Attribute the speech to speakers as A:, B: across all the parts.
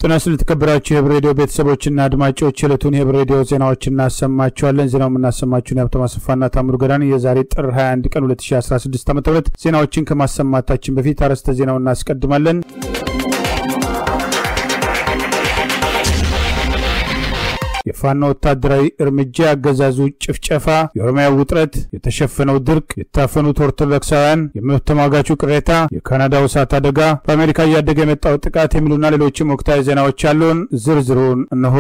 A: ጤና ይስጥልኝ የተከበራችሁ የህብር ሬዲዮ ቤተሰቦችና አድማጮች የዕለቱን የህብር ሬዲዮ ዜናዎች እናሰማችኋለን። ዜናው የምናሰማችሁን የሀብታሙ አሰፋና ታምሩ ገዳን የዛሬ ጥር 21 ቀን 2016 ዓ ም ዜናዎችን ከማሰማታችን በፊት አርዕስተ ዜናውን እናስቀድማለን። የፋኖ ወታደራዊ እርምጃ፣ ያገዛዙ ጭፍጨፋ፣ የኦሮሚያ ውጥረት፣ የተሸፈነው ድርቅ፣ የታፈኑት ኦርቶዶክሳውያን፣ የመብት ተሟጋቹ ቅሬታ፣ የካናዳው እሳት አደጋ፣ በአሜሪካ እያደገ የመጣው ጥቃት የሚሉና ሌሎችም ወቅታዊ ዜናዎች ያሉን ዝርዝሩን እነሆ።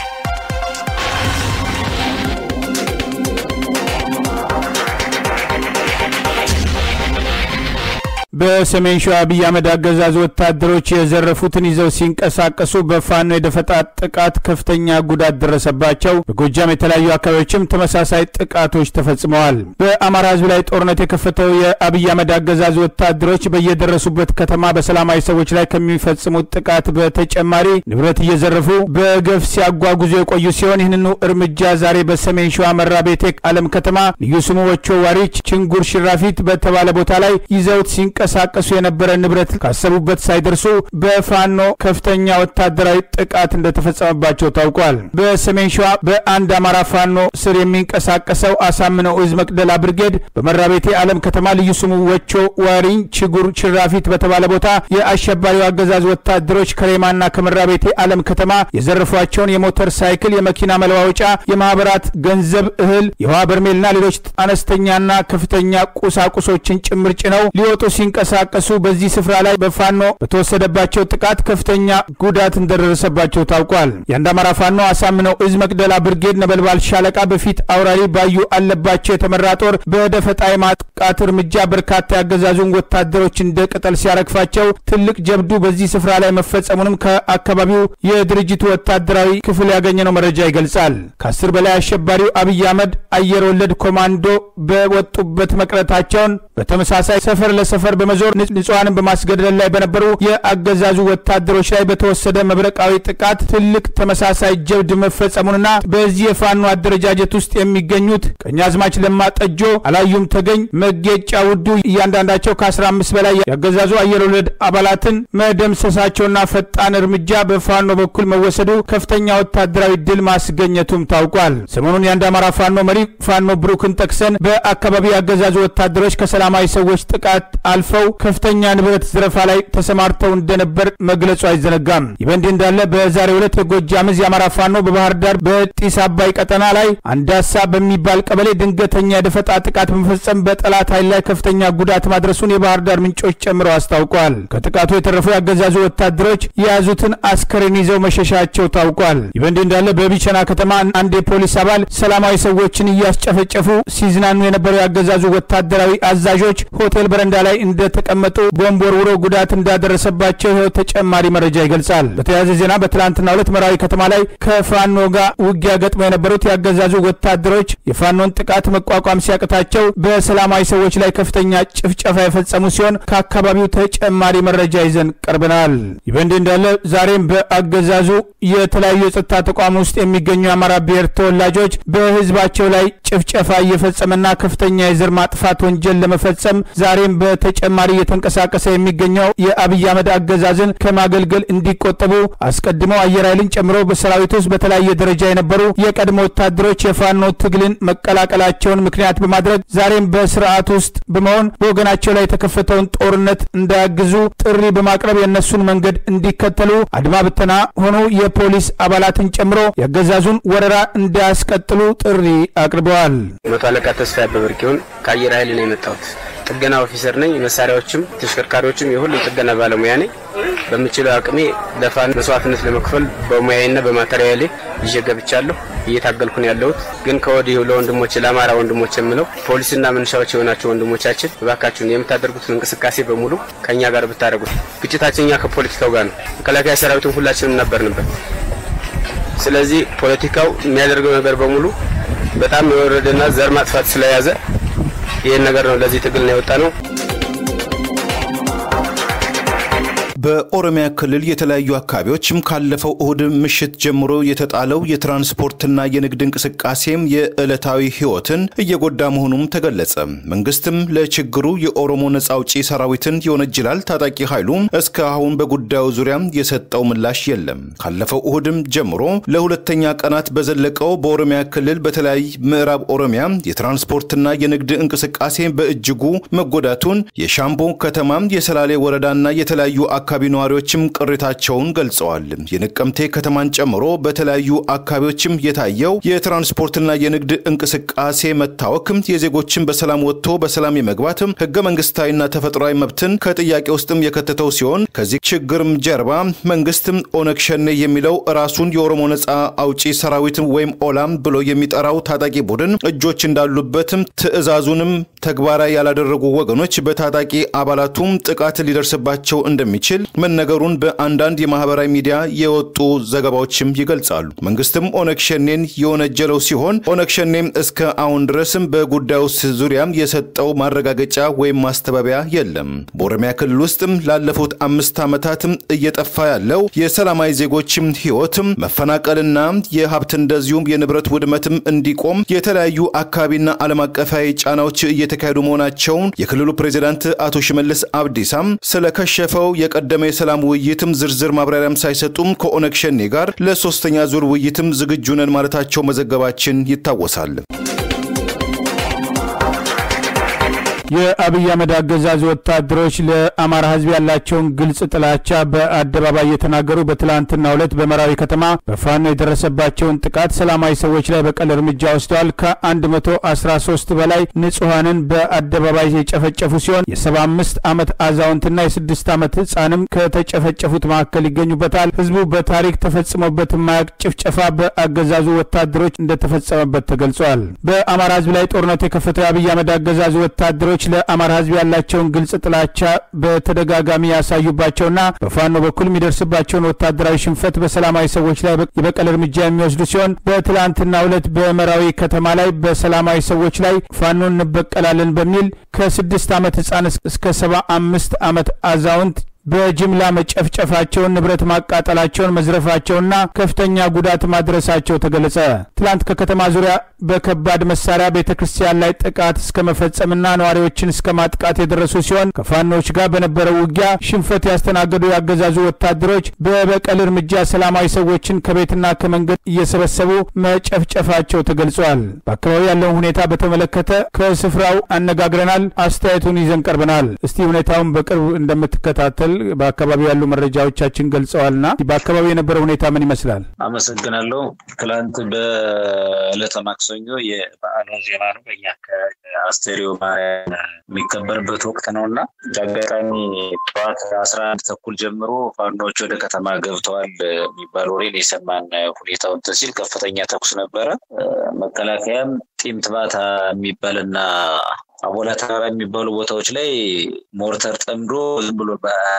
A: በሰሜን ሸዋ አብይ አህመድ አገዛዝ ወታደሮች የዘረፉትን ይዘው ሲንቀሳቀሱ በፋኖ የደፈጣ ጥቃት ከፍተኛ ጉዳት ደረሰባቸው። በጎጃም የተለያዩ አካባቢዎችም ተመሳሳይ ጥቃቶች ተፈጽመዋል። በአማራ ሕዝብ ላይ ጦርነት የከፈተው የአብይ አህመድ አገዛዝ ወታደሮች በየደረሱበት ከተማ በሰላማዊ ሰዎች ላይ ከሚፈጽሙት ጥቃት በተጨማሪ ንብረት እየዘረፉ በገፍ ሲያጓጉዙ የቆዩ ሲሆን ይህንኑ እርምጃ ዛሬ በሰሜን ሸዋ መራቤቴ አለም ከተማ ልዩ ስሙ ወቾ ዋሪች ችንጉር ሽራፊት በተባለ ቦታ ላይ ይዘውት ሲንቀ ሲንቀሳቀሱ የነበረ ንብረት ካሰቡበት ሳይደርሱ በፋኖ ከፍተኛ ወታደራዊ ጥቃት እንደተፈጸመባቸው ታውቋል። በሰሜን ሸዋ በአንድ አማራ ፋኖ ስር የሚንቀሳቀሰው አሳምነው እዝ መቅደላ ብርጌድ በመራቤቴ ዓለም ከተማ ልዩ ስሙ ወቾ ዋሪኝ ችጉር ሽራፊት በተባለ ቦታ የአሸባሪው አገዛዝ ወታደሮች ከሬማና ከመራቤቴ ዓለም ከተማ የዘረፏቸውን የሞተር ሳይክል፣ የመኪና መለዋወጫ፣ የማህበራት ገንዘብ፣ እህል፣ የውሃ በርሜልና ሌሎች አነስተኛና ከፍተኛ ቁሳቁሶችን ጭምር ጭነው ሊወጡ ሲንቀሳቀሱ በዚህ ስፍራ ላይ በፋኖ በተወሰደባቸው ጥቃት ከፍተኛ ጉዳት እንደደረሰባቸው ታውቋል። የአንድ አማራ ፋኖ አሳምነው እዝ መቅደላ ብርጌድ ነበልባል ሻለቃ በፊት አውራሪ ባዩ አለባቸው የተመራ ጦር በደፈጣ የማጥቃት እርምጃ በርካታ ያገዛዙን ወታደሮች እንደ ቅጠል ሲያረግፋቸው ትልቅ ጀብዱ በዚህ ስፍራ ላይ መፈጸሙንም ከአካባቢው የድርጅቱ ወታደራዊ ክፍል ያገኘነው መረጃ ይገልጻል። ከአስር በላይ አሸባሪው አብይ አህመድ አየር ወለድ ኮማንዶ በወጡበት መቅረታቸውን በተመሳሳይ ሰፈር ለሰፈር በመዞር ንጹሐንን በማስገደል ላይ በነበሩ የአገዛዙ ወታደሮች ላይ በተወሰደ መብረቃዊ ጥቃት ትልቅ ተመሳሳይ ጀብድ መፈጸሙንና በዚህ የፋኖ አደረጃጀት ውስጥ የሚገኙት ቀኛዝማች ለማ ጠጆ፣ አላዩም ተገኝ፣ መጌጫ ውዱ እያንዳንዳቸው ከ15 በላይ ያገዛዙ አየር ወለድ አባላትን መደምሰሳቸውና ፈጣን እርምጃ በፋኖ በኩል መወሰዱ ከፍተኛ ወታደራዊ ድል ማስገኘቱም ታውቋል። ሰሞኑን የአንድ አማራ ፋኖ መሪ ፋኖ ብሩክን ጠቅሰን በአካባቢው ያገዛዙ ወታደሮች ከሰላማዊ ሰዎች ጥቃት አልፈው ከፍተኛ ንብረት ዝረፋ ላይ ተሰማርተው እንደነበር መግለጹ አይዘነጋም። ይህ በእንዲህ እንዳለ በዛሬው ዕለት የጎጃም ዕዝ የአማራ ፋኖ በባህር ዳር በጢስ አባይ ቀጠና ላይ አንዳሳ በሚባል ቀበሌ ድንገተኛ የደፈጣ ጥቃት በመፈጸም በጠላት ኃይል ላይ ከፍተኛ ጉዳት ማድረሱን የባህር ዳር ምንጮች ጨምረው አስታውቋል። ከጥቃቱ የተረፉ ያገዛዙ ወታደሮች የያዙትን አስከሬን ይዘው መሸሻቸው ታውቋል። ይህ በእንዲህ እንዳለ በቢቸና ከተማ አንድ የፖሊስ አባል ሰላማዊ ሰዎችን እያስጨፈጨፉ ሲዝናኑ የነበረው ያገዛዙ ወታደራዊ አዛዦች ሆቴል በረንዳ ላይ እንደተቀመጡ ቦምብ ወርውሮ ጉዳት እንዳደረሰባቸው ይኸው ተጨማሪ መረጃ ይገልጻል። በተያያዘ ዜና በትላንትናው ዕለት መራዊ ከተማ ላይ ከፋኖ ጋር ውጊያ ገጥመው የነበሩት ያገዛዙ ወታደሮች የፋኖን ጥቃት መቋቋም ሲያቅታቸው በሰላማዊ ሰዎች ላይ ከፍተኛ ጭፍጨፋ የፈጸሙ ሲሆን ከአካባቢው ተጨማሪ መረጃ ይዘን ቀርበናል። ይህ በእንዲህ እንዳለ ዛሬም በአገዛዙ የተለያዩ የጸጥታ ተቋም ውስጥ የሚገኙ የአማራ ብሔር ተወላጆች በህዝባቸው ላይ ጭፍጨፋ እየፈጸመና ከፍተኛ የዘር ማጥፋት ወንጀል ለመፈጸም ዛሬም በተጨማሪ እየተንቀሳቀሰ የሚገኘው የአብይ አህመድ አገዛዝን ከማገልገል እንዲቆጠቡ አስቀድመው አየር ኃይልን ጨምሮ በሰራዊት ውስጥ በተለያየ ደረጃ የነበሩ የቀድሞ ወታደሮች የፋኖ ትግልን መቀላቀላቸውን ምክንያት በማድረግ ዛሬም በስርዓት ውስጥ በመሆን በወገናቸው ላይ የተከፈተውን ጦርነት እንዳያግዙ ጥሪ በማቅረብ የእነሱን መንገድ እንዲከተሉ አድማ ብተና ሆኑ የፖሊስ አባላትን ጨምሮ የአገዛዙን ወረራ እንዳያስቀጥሉ ጥሪ አቅርበዋል።
B: መቶ አለቃ ተስፋ ያበበርኪውን ከአየር ኃይል ነው የመጣሁት። ጥገና ኦፊሰር ነኝ። መሳሪያዎችም ተሽከርካሪዎችም የሁሉም ጥገና ባለሙያ ነኝ። በምችለው አቅሜ ለፋኖ መስዋዕትነት ለመክፈል በሙያዬና በማቴሪያሌ ይዤ ገብቻለሁ። እየታገልኩ ነው ያለሁት። ግን ከወዲሁ ለወንድሞች ለአማራ ወንድሞች የምለው ፖሊስና መንሻዎች የሆናቸው ወንድሞቻችን እባካችሁን የምታደርጉትን እንቅስቃሴ በሙሉ ከእኛ ጋር ብታደርጉት። ግጭታችን እኛ ከፖለቲካው ጋር ነው። መከላከያ ሰራዊቱን ሁላችንም ነበርንበት። ስለዚህ ፖለቲካው የሚያደርገው ነገር በሙሉ በጣም የወረደና ዘር ማጥፋት ስለያዘ ይህን ነገር ነው ለዚህ ትግል ነው የወጣ ነው።
C: በኦሮሚያ ክልል የተለያዩ አካባቢዎችም ካለፈው እሁድ ምሽት ጀምሮ የተጣለው የትራንስፖርትና የንግድ እንቅስቃሴም የዕለታዊ ሕይወትን እየጎዳ መሆኑም ተገለጸ። መንግስትም ለችግሩ የኦሮሞ ነጻ አውጪ ሰራዊትን ይወነጅላል። ታጣቂ ኃይሉ እስከ አሁን በጉዳዩ ዙሪያ የሰጠው ምላሽ የለም። ካለፈው እሁድም ጀምሮ ለሁለተኛ ቀናት በዘለቀው በኦሮሚያ ክልል በተለያይ ምዕራብ ኦሮሚያ የትራንስፖርትና የንግድ እንቅስቃሴ በእጅጉ መጎዳቱን የሻምቦ ከተማም የሰላሌ ወረዳና የተለያዩ አካባቢ ነዋሪዎችም ቅሬታቸውን ገልጸዋል። የነቀምቴ ከተማን ጨምሮ በተለያዩ አካባቢዎችም የታየው የትራንስፖርትና የንግድ እንቅስቃሴ መታወክም የዜጎችን በሰላም ወጥቶ በሰላም የመግባት ህገ መንግስታዊና ተፈጥሯዊ መብትን ከጥያቄ ውስጥም የከተተው ሲሆን ከዚህ ችግርም ጀርባ መንግስትም ኦነግ ሸኔ የሚለው ራሱን የኦሮሞ ነጻ አውጪ ሰራዊት ወይም ኦላም ብሎ የሚጠራው ታጣቂ ቡድን እጆች እንዳሉበትም ትዕዛዙንም ተግባራዊ ያላደረጉ ወገኖች በታጣቂ አባላቱም ጥቃት ሊደርስባቸው እንደሚችል መነገሩን በአንዳንድ የማህበራዊ ሚዲያ የወጡ ዘገባዎችም ይገልጻሉ። መንግስትም ኦነግ ሸኔን የወነጀለው ሲሆን ኦነግ ሸኔም እስከ አሁን ድረስም በጉዳዩ ዙሪያም የሰጠው ማረጋገጫ ወይም ማስተባበያ የለም። በኦሮሚያ ክልል ውስጥም ላለፉት አምስት ዓመታትም እየጠፋ ያለው የሰላማዊ ዜጎችም ህይወትም መፈናቀልና የሀብት እንደዚሁም የንብረት ውድመትም እንዲቆም የተለያዩ አካባቢና ዓለም አቀፋዊ ጫናዎች እየተካሄዱ መሆናቸውን የክልሉ ፕሬዚዳንት አቶ ሽመልስ አብዲሳም ስለከሸፈው የቀደመ የሰላም ውይይትም ዝርዝር ማብራሪያም ሳይሰጡም ከኦነግ ሸኔ ጋር ለሶስተኛ ዙር ውይይትም ዝግጁ ነን ማለታቸው መዘገባችን ይታወሳል።
A: የአብይ አህመድ አገዛዝ ወታደሮች ለአማራ ህዝብ ያላቸውን ግልጽ ጥላቻ በአደባባይ የተናገሩ በትላንትናው ዕለት በመራዊ ከተማ በፋኖ የደረሰባቸውን ጥቃት ሰላማዊ ሰዎች ላይ በቀል እርምጃ ወስደዋል። ከ113 በላይ ንጹሐንን በአደባባይ የጨፈጨፉ ሲሆን የ75 ዓመት አዛውንትና የስድስት ዓመት ህፃንም ከተጨፈጨፉት መካከል ይገኙበታል። ህዝቡ በታሪክ ተፈጽሞበት የማያውቅ ጭፍጨፋ በአገዛዙ ወታደሮች እንደተፈጸመበት ተገልጿል። በአማራ ህዝብ ላይ ጦርነት የከፈተው የአብይ አህመድ አገዛዙ ወታደሮች ለአማራ ህዝብ ያላቸውን ግልጽ ጥላቻ በተደጋጋሚ ያሳዩባቸውና በፋኖ በኩል የሚደርስባቸውን ወታደራዊ ሽንፈት በሰላማዊ ሰዎች ላይ የበቀል እርምጃ የሚወስዱ ሲሆን በትላንትናው ዕለት በመራዊ ከተማ ላይ በሰላማዊ ሰዎች ላይ ፋኖ እንበቀላለን በሚል ከስድስት ዓመት ህፃን እስከ ሰባ አምስት ዓመት አዛውንት በጅምላ መጨፍጨፋቸውን፣ ንብረት ማቃጠላቸውን፣ መዝረፋቸውና ከፍተኛ ጉዳት ማድረሳቸው ተገለጸ። ትላንት ከከተማ ዙሪያ በከባድ መሳሪያ ቤተ ክርስቲያን ላይ ጥቃት እስከ መፈጸምና ነዋሪዎችን እስከ ማጥቃት የደረሱ ሲሆን ከፋኖች ጋር በነበረው ውጊያ ሽንፈት ያስተናገዱ ያገዛዙ ወታደሮች በበቀል እርምጃ ሰላማዊ ሰዎችን ከቤትና ከመንገድ እየሰበሰቡ መጨፍጨፋቸው ተገልጿል። በአካባቢው ያለውን ሁኔታ በተመለከተ ከስፍራው አነጋግረናል። አስተያየቱን ይዘን ቀርበናል። እስቲ ሁኔታውን በቅርብ እንደምትከታተል በአካባቢው ያሉ መረጃዎቻችን ገልጸዋልና በአካባቢው የነበረው ሁኔታ ምን ይመስላል?
D: አመሰግናለሁ። ትላንት በዕለተ ማክሰኞ የበዓል ዜማ ነው። በኛ አስቴሪዮ ማርያም የሚከበርበት ወቅት ነው እና አጋጣሚ ጠዋት አስራ አንድ ተኩል ጀምሮ ፋኖች ወደ ከተማ ገብተዋል የሚባል ወሬን የሰማን ሁኔታው እንትን ሲል ከፍተኛ ተኩስ ነበረ። መከላከያም ጢምትባታ የሚባልና አቦላ ተራራ የሚባሉ ቦታዎች ላይ ሞርተር ጠምዶ ዝም ብሎ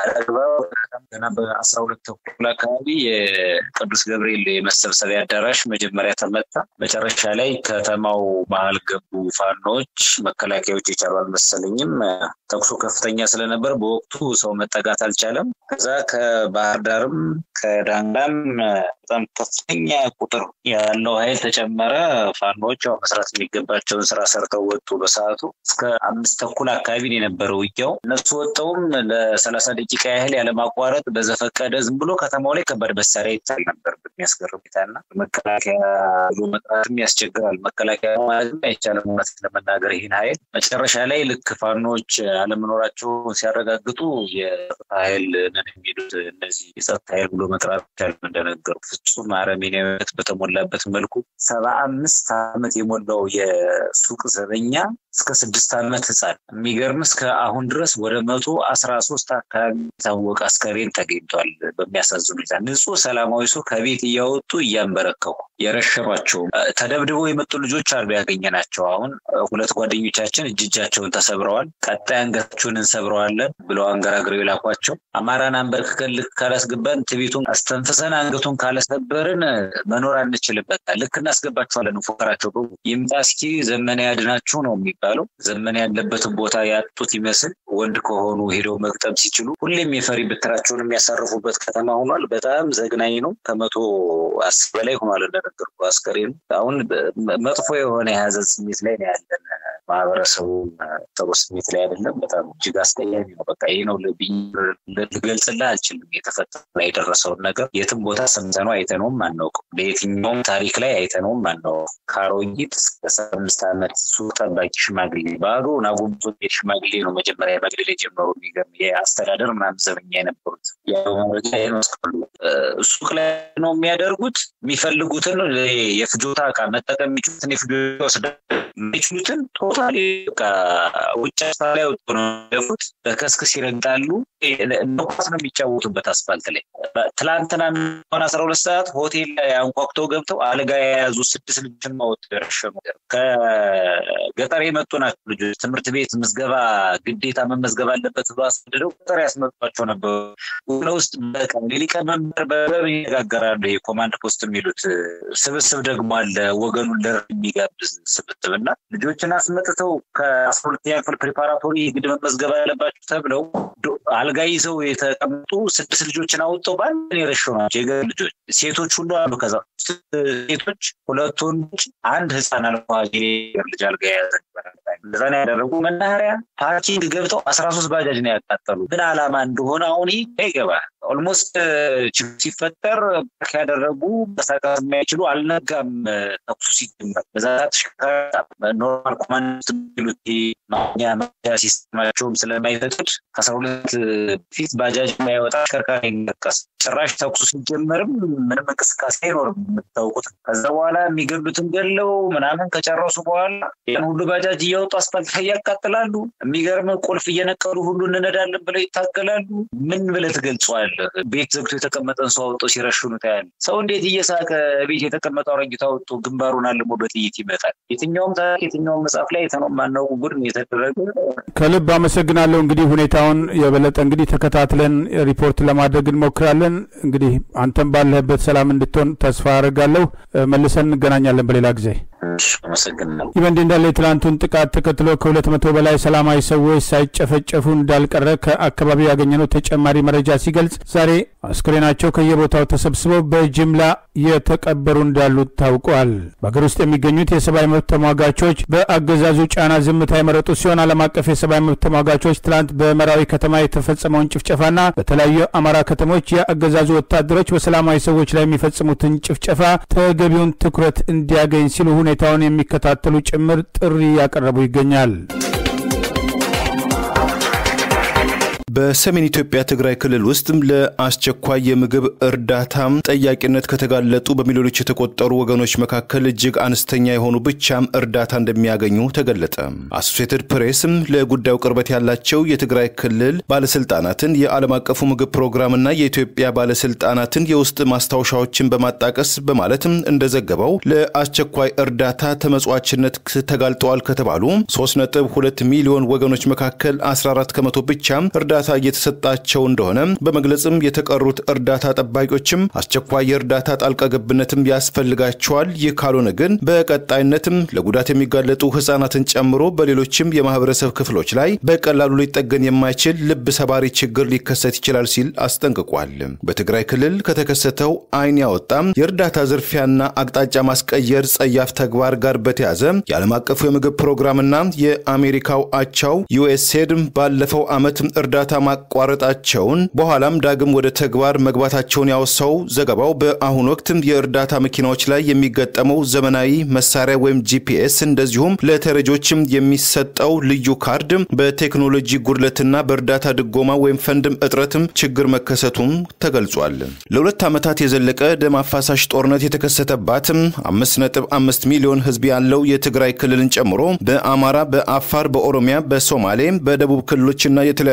D: ገና በአስራ ሁለት ተኩል አካባቢ የቅዱስ ገብርኤል የመሰብሰቢያ አዳራሽ መጀመሪያ ተመታ። መጨረሻ ላይ ከተማው መሀል ገቡ ፋኖች። መከላከያዎች የቻሉ አልመሰለኝም። ተኩሱ ከፍተኛ ስለነበር በወቅቱ ሰው መጠጋት አልቻለም። ከዛ ከባህር ዳርም ከዳንጋም በጣም ከፍተኛ ቁጥር ያለው ኃይል ተጨመረ። ፋኖች ያው መስራት የሚገባቸውን ስራ ሰርተው ወጡ። በሰዓቱ እስከ አምስት ተኩል አካባቢ ነው የነበረው ውጊያው። እነሱ ወጥተውም ለሰላሳ ደቂቃ ያህል ያለማቋረጥ በዘፈቀደ ዝም ብሎ ከተማው ላይ ከባድ መሳሪያ ይታል ነበር በሚያስገርም ሁኔታና መከላከያ ብሎ መጥራትም ያስቸግራል። መከላከያ ማለትም አይቻልም እውነት ለመናገር ይህን ኃይል መጨረሻ ላይ ልክ ፋኖች አለመኖራቸው ሲያረጋግጡ የጸጥታ ኃይል ነን የሚሉት እነዚህ የጸጥታ ኃይል ብሎ መጥራት ይቻልም እንደነገሩ ፍጹም አረመኔያዊነት በተሞላበት መልኩ ሰባ አምስት ዓመት የሞላው የሱቅ ዘበኛ እስከ ስድስት ዓመት ህፃን የሚገርም እስከ አሁን ድረስ ወደ መቶ አስራ ሶስት አካባቢ የታወቀ አስከሬን ተገኝቷል። በሚያሳዝን ሁኔታ ንጹህ ሰላማዊ ሰው ከቤት እያወጡ እያንበረከኩ የረሸኗቸው ተደብድበው የመጡ ልጆች አሉ ያገኘናቸው። አሁን ሁለት ጓደኞቻችን እጅ እጃቸውን ተሰብረዋል። ቀጣይ አንገታቸውን እንሰብረዋለን ብለው አንገራግረው የላኳቸው አማራን አንበርክከን ልክ ካላስገባን ትቤቱን አስተንፍሰን አንገቱን ካላሰበርን መኖር አንችልም። በቃ ልክ እናስገባቸዋለን። ፎከራቸው ይምጣ እስኪ ዘመነ ያድናችሁ ነው የሚባለው። የሚባለው ዘመን ያለበትን ቦታ ያጡት ይመስል ወንድ ከሆኑ ሄደው መግጠም ሲችሉ ሁሌም የፈሪ ብትራቸውን የሚያሳርፉበት ከተማ ሆኗል። በጣም ዘግናኝ ነው። ከመቶ አስር በላይ ሆኗል እንደነገርኩ አስከሬኑ። አሁን መጥፎ የሆነ የሀዘን ስሜት ላይ ነው ያለን። ማህበረሰቡ ጥሩ ስሜት ላይ አይደለም። በጣም እጅግ አስቀያሚ ነው። በቃ ይህ ነው ልገልጽልህ አልችልም። የተፈጠረ የደረሰውን ነገር የትም ቦታ ሰምተነው አይተነውም አናውቅም። በየትኛውም ታሪክ ላይ አይተነውም አናውቅም። ከአሮጊት እስከ ሰባ አምስት ዓመት ሱቅ ጠባቂ ሽማግሌ ባዶ ናጉምቶ ቤት ሽማግሌ ነው መጀመሪያ መግደል የጀመሩ። የሚገርም የአስተዳደር ምናምን ዘበኛ የነበሩት ያው መረጃ ይመስሉ ሱቅ ላይ ነው የሚያደርጉት። የሚፈልጉትን የፍጆታ እቃ መጠቀም የሚችሉትን የፍጆታ ወስደው የሚችሉትን ቶታሊ ውጭ ላይ ወጡ ነው ያለፉት። በከስክስ ይረግጣሉ። ኳስ ነው የሚጫወቱበት አስፋልት ላይ። ትላንትና ሆን አስራ ሁለት ሰዓት ሆቴል ላይ አንኳኩተው ገብተው አልጋ የያዙ ስድስት ልጆችን ማወጥ ደረሸኑ። ከገጠር የመጡ ናቸው ልጆች። ትምህርት ቤት ምዝገባ ግዴታ መመዝገብ አለበት ብሎ አስገድደው ገጠር ያስመጧቸው ነበሩ። ውስጥ በቀን ሊቀመንበር በበብ ይነጋገራሉ። ይሄ ኮማንድ ፖስት የሚሉት ስብስብ ደግሞ አለ፣ ወገኑን ለር የሚጋብዝ ስብስብ እና ልጆችን አስመጥተው ከአስራ ሁለተኛ ክፍል ፕሪፓራቶሪ ግድ መመዝገብ አለባቸው ተብለው አልጋ ይዘው የተቀመጡ ስድስት ልጆችን አውጥተው በአንድ የረሸኑ ናቸው። የገ ልጆች ሴቶች ሁሉ አሉ። ከዛ ሴቶች ሁለት ወንዶች፣ አንድ ህፃን አልኳ ልጅ አልጋ የያዘ እንደዛ ነው ያደረጉ። መናኸሪያ ፓርኪንግ ገብተው አስራ ሶስት ባጃጅ ነው ያቃጠሉ። ምን ዓላማ እንደሆነ አሁን ይህ ይገባል። ኦልሞስት ችግር ሲፈጠር ፓርክ ያደረጉ መንቀሳቀስ የማይችሉ አልነጋም ተኩሱ ሲጀመር በዛ ኖርማል ኮማንድ ሚሉት ማኛ መጃ ሲስተማቸውም ስለማይፈቅድ ከአስራ ሁለት ፊት ባጃጅ የማይወጣ አሽከርካሪ ይንቀሳቀስ ጭራሽ ተኩሱ ሲጀመርም ምንም እንቅስቃሴ አይኖርም የምታውቁት። ከዛ በኋላ የሚገሉትን ገለው ምናምን ከጨረሱ በኋላ ያን ሁሉ ባጃጅ እያወጡ አስፋልት ላይ ያቃጥላሉ። የሚገርም ቁልፍ እየነቀሉ ሁሉ እንነዳለን ብለው ይታገላሉ። ምን ብለህ ትገልጸዋለህ? ቤት ዘግቶ የተቀመጠን ሰው አውጥቶ ሲረሽኑ ታያለህ። ሰው እንዴት እየሳቀ ቤት የተቀመጠው አሮጊት አውጥቶ ግንባሩን አልሞ በጥይት ይመጣል? የትኛውም ታሪክ የትኛውም መጽሐፍ ላይ የተነው ማናውቁ ቡድን የተደረገ
A: ከልብ አመሰግናለሁ። እንግዲህ ሁኔታውን የበለጠ እንግዲህ ተከታትለን ሪፖርት ለማድረግ እንሞክራለን። እንግዲህ አንተም ባለህበት ሰላም እንድትሆን ተስፋ አደርጋለሁ። መልሰን እንገናኛለን በሌላ ጊዜ።
D: አመሰግናለሁ።
A: ይህ በእንዲህ እንዳለ የትላንቱን ጥቃት ተከትሎ ከሁለት መቶ በላይ ሰላማዊ ሰዎች ሳይጨፈጨፉ እንዳልቀረ ከአካባቢው ያገኘነው ተጨማሪ መረጃ ሲገልጽ ዛሬ አስክሬናቸው ከየቦታው ተሰብስበው በጅምላ የተቀበሩ እንዳሉ ታውቋል። በሀገር ውስጥ የሚገኙት የሰብአዊ መብት ተሟጋቾች በአገዛዙ ጫና ዝምታ የመረጡ ሲሆን ዓለም አቀፍ የሰብአዊ መብት ተሟጋቾች ትላንት በመራዊ ከተማ የተፈጸመውን ጭፍጨፋና በተለያዩ አማራ ከተሞች የአገዛዙ ወታደሮች በሰላማዊ ሰዎች ላይ የሚፈጽሙትን ጭፍጨፋ ተገቢውን ትኩረት እንዲያገኝ ሲሉ ሁኔታውን የሚከታተሉ ጭምር ጥሪ ያቀረቡ ይገኛል።
C: በሰሜን ኢትዮጵያ ትግራይ ክልል ውስጥ ለአስቸኳይ የምግብ እርዳታም ጠያቂነት ከተጋለጡ በሚሊዮኖች የተቆጠሩ ወገኖች መካከል እጅግ አነስተኛ የሆኑ ብቻም እርዳታ እንደሚያገኙ ተገለጠ። አሶሴትድ ፕሬስም ለጉዳዩ ቅርበት ያላቸው የትግራይ ክልል ባለስልጣናትን፣ የዓለም አቀፉ ምግብ ፕሮግራምና የኢትዮጵያ ባለስልጣናትን የውስጥ ማስታወሻዎችን በማጣቀስ በማለትም እንደዘገበው ለአስቸኳይ እርዳታ ተመጽዋችነት ተጋልጠዋል ከተባሉ 3.2 ሚሊዮን ወገኖች መካከል 14 ከመቶ ብቻም እርዳታ እየተሰጣቸው እንደሆነ በመግለጽም የተቀሩት እርዳታ ጠባቂዎችም አስቸኳይ የእርዳታ ጣልቃ ገብነትም ያስፈልጋቸዋል። ይህ ካልሆነ ግን በቀጣይነትም ለጉዳት የሚጋለጡ ህጻናትን ጨምሮ በሌሎችም የማህበረሰብ ክፍሎች ላይ በቀላሉ ሊጠገን የማይችል ልብ ሰባሪ ችግር ሊከሰት ይችላል ሲል አስጠንቅቋል። በትግራይ ክልል ከተከሰተው አይን ያወጣም የእርዳታ ዝርፊያና አቅጣጫ ማስቀየር ጸያፍ ተግባር ጋር በተያዘ የዓለም አቀፉ የምግብ ፕሮግራምና የአሜሪካው አቻው ዩኤስኤድ ባለፈው ዓመት እርዳታ ማቋረጣቸውን በኋላም ዳግም ወደ ተግባር መግባታቸውን ያወሳው ዘገባው በአሁኑ ወቅት የእርዳታ መኪናዎች ላይ የሚገጠመው ዘመናዊ መሳሪያ ወይም ጂፒኤስ እንደዚሁም ለተረጆችም የሚሰጠው ልዩ ካርድ በቴክኖሎጂ ጉድለትና በእርዳታ ድጎማ ወይም ፈንድም እጥረትም ችግር መከሰቱም ተገልጿል። ለሁለት ዓመታት የዘለቀ ደም አፋሳሽ ጦርነት የተከሰተባትም አምስት ነጥብ አምስት ሚሊዮን ህዝብ ያለው የትግራይ ክልልን ጨምሮ በአማራ፣ በአፋር፣ በኦሮሚያ፣ በሶማሌ፣ በደቡብ ክልሎችና የተለያዩ አካባቢ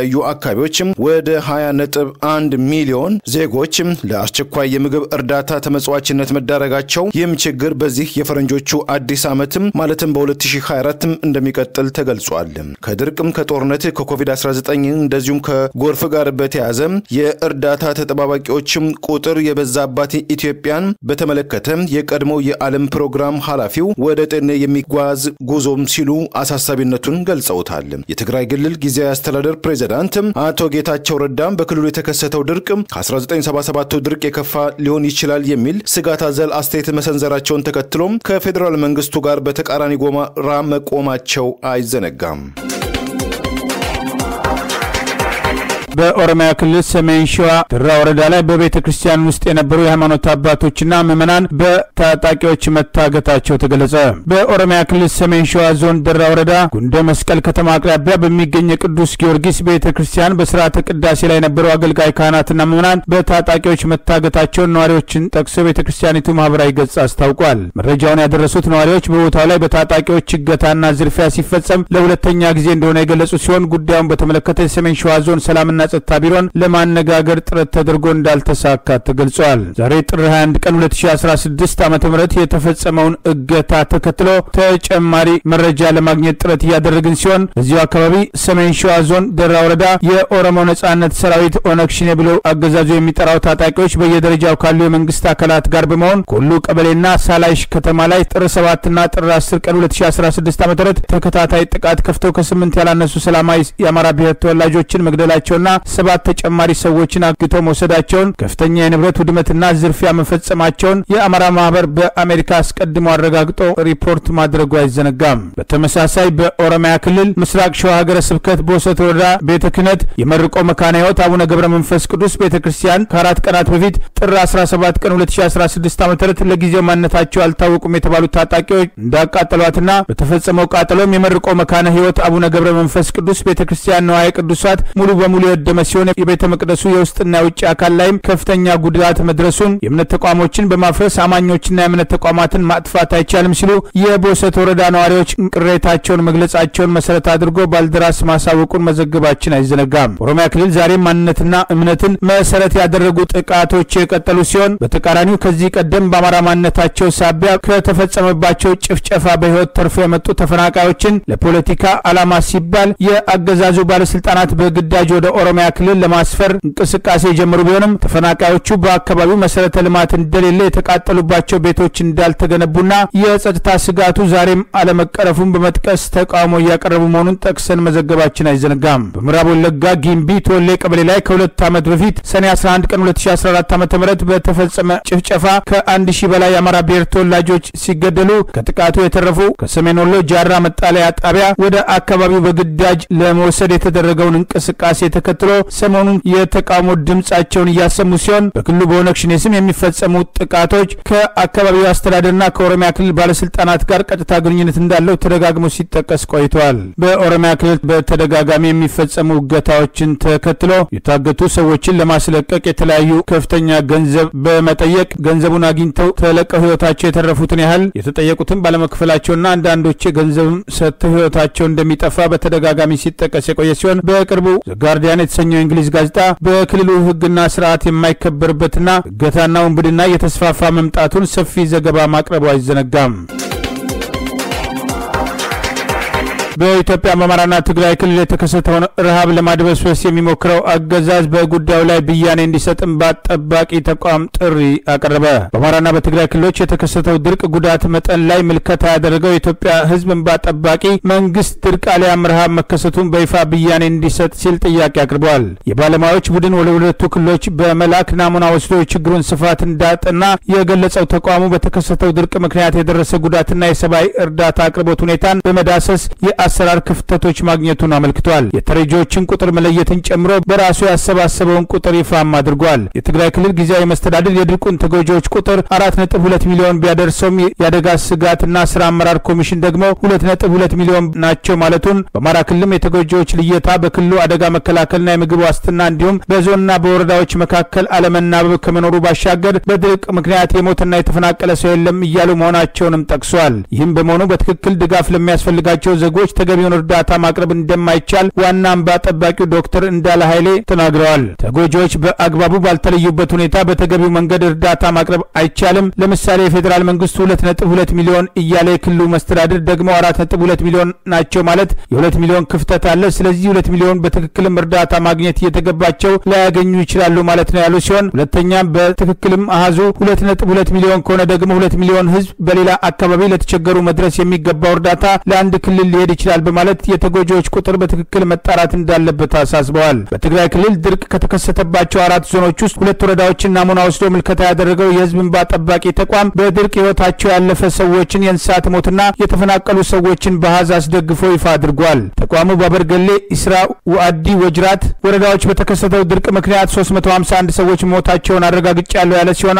C: አካባቢዎችም ወደ 20 ነጥብ 1 ሚሊዮን ዜጎች ለአስቸኳይ የምግብ እርዳታ ተመጽዋችነት መዳረጋቸው ይህም ችግር በዚህ የፈረንጆቹ አዲስ ዓመትም ማለትም በ2024 እንደሚቀጥል ተገልጿል። ከድርቅም ከጦርነት ከኮቪድ-19 እንደዚሁም ከጎርፍ ጋር በተያያዘ የእርዳታ ተጠባባቂዎችም ቁጥር የበዛባት ኢትዮጵያን በተመለከተ የቀድሞው የዓለም ፕሮግራም ኃላፊው ወደ ጤና የሚጓዝ ጉዞም ሲሉ አሳሳቢነቱን ገልጸውታል። የትግራይ ክልል ጊዜያዊ አስተዳደር ፕሬዚዳንት አቶ ጌታቸው ረዳም በክልሉ የተከሰተው ድርቅ ከ1977 ድርቅ የከፋ ሊሆን ይችላል የሚል ስጋት አዘል አስተያየት መሰንዘራቸውን ተከትሎም ከፌዴራል መንግስቱ ጋር በተቃራኒ ጎራ መቆማቸው አይዘነጋም።
A: በኦሮሚያ ክልል ሰሜን ሸዋ ድራ ወረዳ ላይ በቤተ ክርስቲያን ውስጥ የነበሩ የሃይማኖት አባቶችና ምዕመናን በታጣቂዎች መታገታቸው ተገለጸ። በኦሮሚያ ክልል ሰሜን ሸዋ ዞን ድራ ወረዳ ጉንደ መስቀል ከተማ አቅራቢያ በሚገኝ የቅዱስ ጊዮርጊስ ቤተ ክርስቲያን በስርዓተ ቅዳሴ ላይ የነበሩ አገልጋይ ካህናትና ምዕመናን በታጣቂዎች መታገታቸውን ነዋሪዎችን ጠቅሶ ቤተ ክርስቲያኒቱ ማህበራዊ ገጽ አስታውቋል። መረጃውን ያደረሱት ነዋሪዎች በቦታው ላይ በታጣቂዎች እገታና ዝርፊያ ሲፈጸም ለሁለተኛ ጊዜ እንደሆነ የገለጹ ሲሆን ጉዳዩን በተመለከተ የሰሜን ሸዋ ዞን ሰላምና ጸጥታ ቢሮን ለማነጋገር ጥረት ተደርጎ እንዳልተሳካ ተገልጿል። ዛሬ ጥር 21 ቀን 2016 ዓ ም የተፈጸመውን እገታ ተከትሎ ተጨማሪ መረጃ ለማግኘት ጥረት እያደረግን ሲሆን በዚሁ አካባቢ ሰሜን ሸዋ ዞን ደራ ወረዳ የኦሮሞ ነጻነት ሰራዊት ኦነግ ሸኔ ብሎ አገዛዙ የሚጠራው ታጣቂዎች በየደረጃው ካሉ የመንግስት አካላት ጋር በመሆን ኮሉ ቀበሌና ሳላይሽ ከተማ ላይ ጥር 7ና ጥር 10 ቀን 2016 ዓ ም ተከታታይ ጥቃት ከፍተው ከስምንት ያላነሱ ሰላማዊ የአማራ ብሔር ተወላጆችን መግደላቸውና ሰባት ተጨማሪ ሰዎችን አግተው መውሰዳቸውን ከፍተኛ የንብረት ውድመትና ዝርፊያ መፈጸማቸውን የአማራ ማህበር በአሜሪካ አስቀድሞ አረጋግጦ ሪፖርት ማድረጉ አይዘነጋም። በተመሳሳይ በኦሮሚያ ክልል ምስራቅ ሸዋ ሀገረ ስብከት ቦሰት ወረዳ ቤተ ክህነት የመርቆ መካነ ሕይወት አቡነ ገብረ መንፈስ ቅዱስ ቤተ ክርስቲያን ከአራት ቀናት በፊት ጥር 17 ቀን 2016 ዓ ም ለጊዜው ማንነታቸው አልታወቁም የተባሉት ታጣቂዎች እንዳቃጠሏትና በተፈጸመው ቃጠሎም የመርቆ መካነ ሕይወት አቡነ ገብረ መንፈስ ቅዱስ ቤተ ክርስቲያን ነዋየ ቅዱሳት ሙሉ በሙሉ የወደመ ሲሆን የቤተ መቅደሱ የውስጥና የውጭ አካል ላይም ከፍተኛ ጉዳት መድረሱን የእምነት ተቋሞችን በማፍረስ አማኞችና የእምነት ተቋማትን ማጥፋት አይቻልም ሲሉ የቦሰት ወረዳ ነዋሪዎች ቅሬታቸውን መግለጻቸውን መሰረት አድርጎ ባልደራስ ማሳወቁን መዘገባችን አይዘነጋም። ኦሮሚያ ክልል ዛሬም ማንነትና እምነትን መሰረት ያደረጉ ጥቃቶች የቀጠሉ ሲሆን በተቃራኒው ከዚህ ቀደም በአማራ ማንነታቸው ሳቢያ ከተፈጸመባቸው ጭፍጨፋ በሕይወት ተርፎ የመጡ ተፈናቃዮችን ለፖለቲካ ዓላማ ሲባል የአገዛዙ ባለስልጣናት በግዳጅ ወደ ኦሮሚያ ክልል ለማስፈር እንቅስቃሴ የጀመሩ ቢሆንም ተፈናቃዮቹ በአካባቢው መሰረተ ልማት እንደሌለ የተቃጠሉባቸው ቤቶች እንዳልተገነቡና የጸጥታ ስጋቱ ዛሬም አለመቀረፉን በመጥቀስ ተቃውሞ እያቀረቡ መሆኑን ጠቅሰን መዘገባችን አይዘነጋም። በምዕራብ ወለጋ ጊምቢ ቶሌ ቀበሌ ላይ ከሁለት ዓመት በፊት ሰኔ 11 ቀን 2014 ዓ ም በተፈጸመ ጭፍጨፋ ከአንድ ሺህ በላይ የአማራ ብሔር ተወላጆች ሲገደሉ ከጥቃቱ የተረፉ ከሰሜን ወሎ ጃራ መጣለያ ጣቢያ ወደ አካባቢው በግዳጅ ለመውሰድ የተደረገውን እንቅስቃሴ ተከትሎ ሰሞኑን የተቃውሞ ድምጻቸውን እያሰሙ ሲሆን በክልሉ በኦነግ ሸኔ ስም የሚፈጸሙ ጥቃቶች ከአካባቢው አስተዳደርና ከኦሮሚያ ክልል ባለስልጣናት ጋር ቀጥታ ግንኙነት እንዳለው ተደጋግሞ ሲጠቀስ ቆይተዋል። በኦሮሚያ ክልል በተደጋጋሚ የሚፈጸሙ እገታዎችን ተከትሎ የታገቱ ሰዎችን ለማስለቀቅ የተለያዩ ከፍተኛ ገንዘብ በመጠየቅ ገንዘቡን አግኝተው ተለቀው ህይወታቸው የተረፉትን ያህል የተጠየቁትን ባለመክፈላቸውና አንዳንዶች ገንዘብም ሰጥተው ህይወታቸው እንደሚጠፋ በተደጋጋሚ ሲጠቀስ የቆየ ሲሆን በቅርቡ ጋርዲያን የተሰኘው የእንግሊዝ ጋዜጣ በክልሉ ህግና ስርዓት የማይከበርበትና እገታና ውንብድና እየተስፋፋ መምጣቱን ሰፊ ዘገባ ማቅረቡ አይዘነጋም። በኢትዮጵያ በአማራና ትግራይ ክልል የተከሰተውን ረሃብ ለማድበስበስ የሚሞክረው አገዛዝ በጉዳዩ ላይ ብያኔ እንዲሰጥም በጠባቂ ተቋም ጥሪ አቀረበ። በአማራና በትግራይ ክልሎች የተከሰተው ድርቅ ጉዳት መጠን ላይ ምልከታ ያደረገው የኢትዮጵያ ህዝብ እንባ ጠባቂ መንግስት ድርቅ አሊያም ረሃብ መከሰቱን በይፋ ብያኔ እንዲሰጥ ሲል ጥያቄ አቅርበዋል። የባለሙያዎች ቡድን ወደ ሁለቱ ክልሎች በመላክ ናሙና ወስዶ የችግሩን ስፋት እንዳጠና የገለጸው ተቋሙ በተከሰተው ድርቅ ምክንያት የደረሰ ጉዳትና የሰብአዊ እርዳታ አቅርቦት ሁኔታን በመዳሰስ የአሰራር ክፍተቶች ማግኘቱን አመልክቷል። የተረጂዎችን ቁጥር መለየትን ጨምሮ በራሱ ያሰባሰበውን ቁጥር ይፋም አድርጓል። የትግራይ ክልል ጊዜያዊ መስተዳድር የድርቁን ተጎጂዎች ቁጥር አራት ነጥብ ሁለት ሚሊዮን ቢያደርሰውም የአደጋ ስጋትና ስራ አመራር ኮሚሽን ደግሞ ሁለት ነጥብ ሁለት ሚሊዮን ናቸው ማለቱን፣ በአማራ ክልልም የተጎጂዎች ልየታ በክልሉ አደጋ መከላከልና የምግብ ዋስትና እንዲሁም በዞንና በወረዳዎች መካከል አለመናበብ ከመኖሩ ባሻገር በድርቅ ምክንያት የሞትና የተፈናቀለ ሰው የለም እያሉ መሆናቸውንም ጠቅሷል። ይህም በመሆኑ በትክክል ድጋፍ ለሚያስፈልጋቸው ዜጎች ሰዎች ተገቢውን እርዳታ ማቅረብ እንደማይቻል ዋና እንባ ጠባቂው ዶክተር እንዳለ ኃይሌ ተናግረዋል። ተጎጂዎች በአግባቡ ባልተለዩበት ሁኔታ በተገቢው መንገድ እርዳታ ማቅረብ አይቻልም። ለምሳሌ የፌዴራል መንግስቱ ሁለት ነጥብ ሁለት ሚሊዮን እያለ የክልሉ መስተዳድር ደግሞ አራት ነጥብ ሁለት ሚሊዮን ናቸው ማለት የሁለት ሚሊዮን ክፍተት አለ። ስለዚህ ሁለት ሚሊዮን በትክክልም እርዳታ ማግኘት እየተገባቸው ላያገኙ ይችላሉ ማለት ነው ያሉ ሲሆን ሁለተኛም በትክክልም አሃዙ ሁለት ነጥብ ሁለት ሚሊዮን ከሆነ ደግሞ ሁለት ሚሊዮን ህዝብ በሌላ አካባቢ ለተቸገሩ መድረስ የሚገባው እርዳታ ለአንድ ክልል ሊሄድ ይችላል በማለት የተጎጂዎች ቁጥር በትክክል መጣራት እንዳለበት አሳስበዋል። በትግራይ ክልል ድርቅ ከተከሰተባቸው አራት ዞኖች ውስጥ ሁለት ወረዳዎችን ናሙና ወስዶ ምልከታ ያደረገው የህዝብ እንባ ጠባቂ ተቋም በድርቅ ህይወታቸው ያለፈ ሰዎችን፣ የእንስሳት ሞትና የተፈናቀሉ ሰዎችን በአሃዝ አስደግፎ ይፋ አድርጓል። ተቋሙ በአበርገሌ፣ ኢስራ፣ ውአዲ፣ ወጅራት ወረዳዎች በተከሰተው ድርቅ ምክንያት 351 ሰዎች ሞታቸውን አረጋግጫለሁ ያለ ሲሆን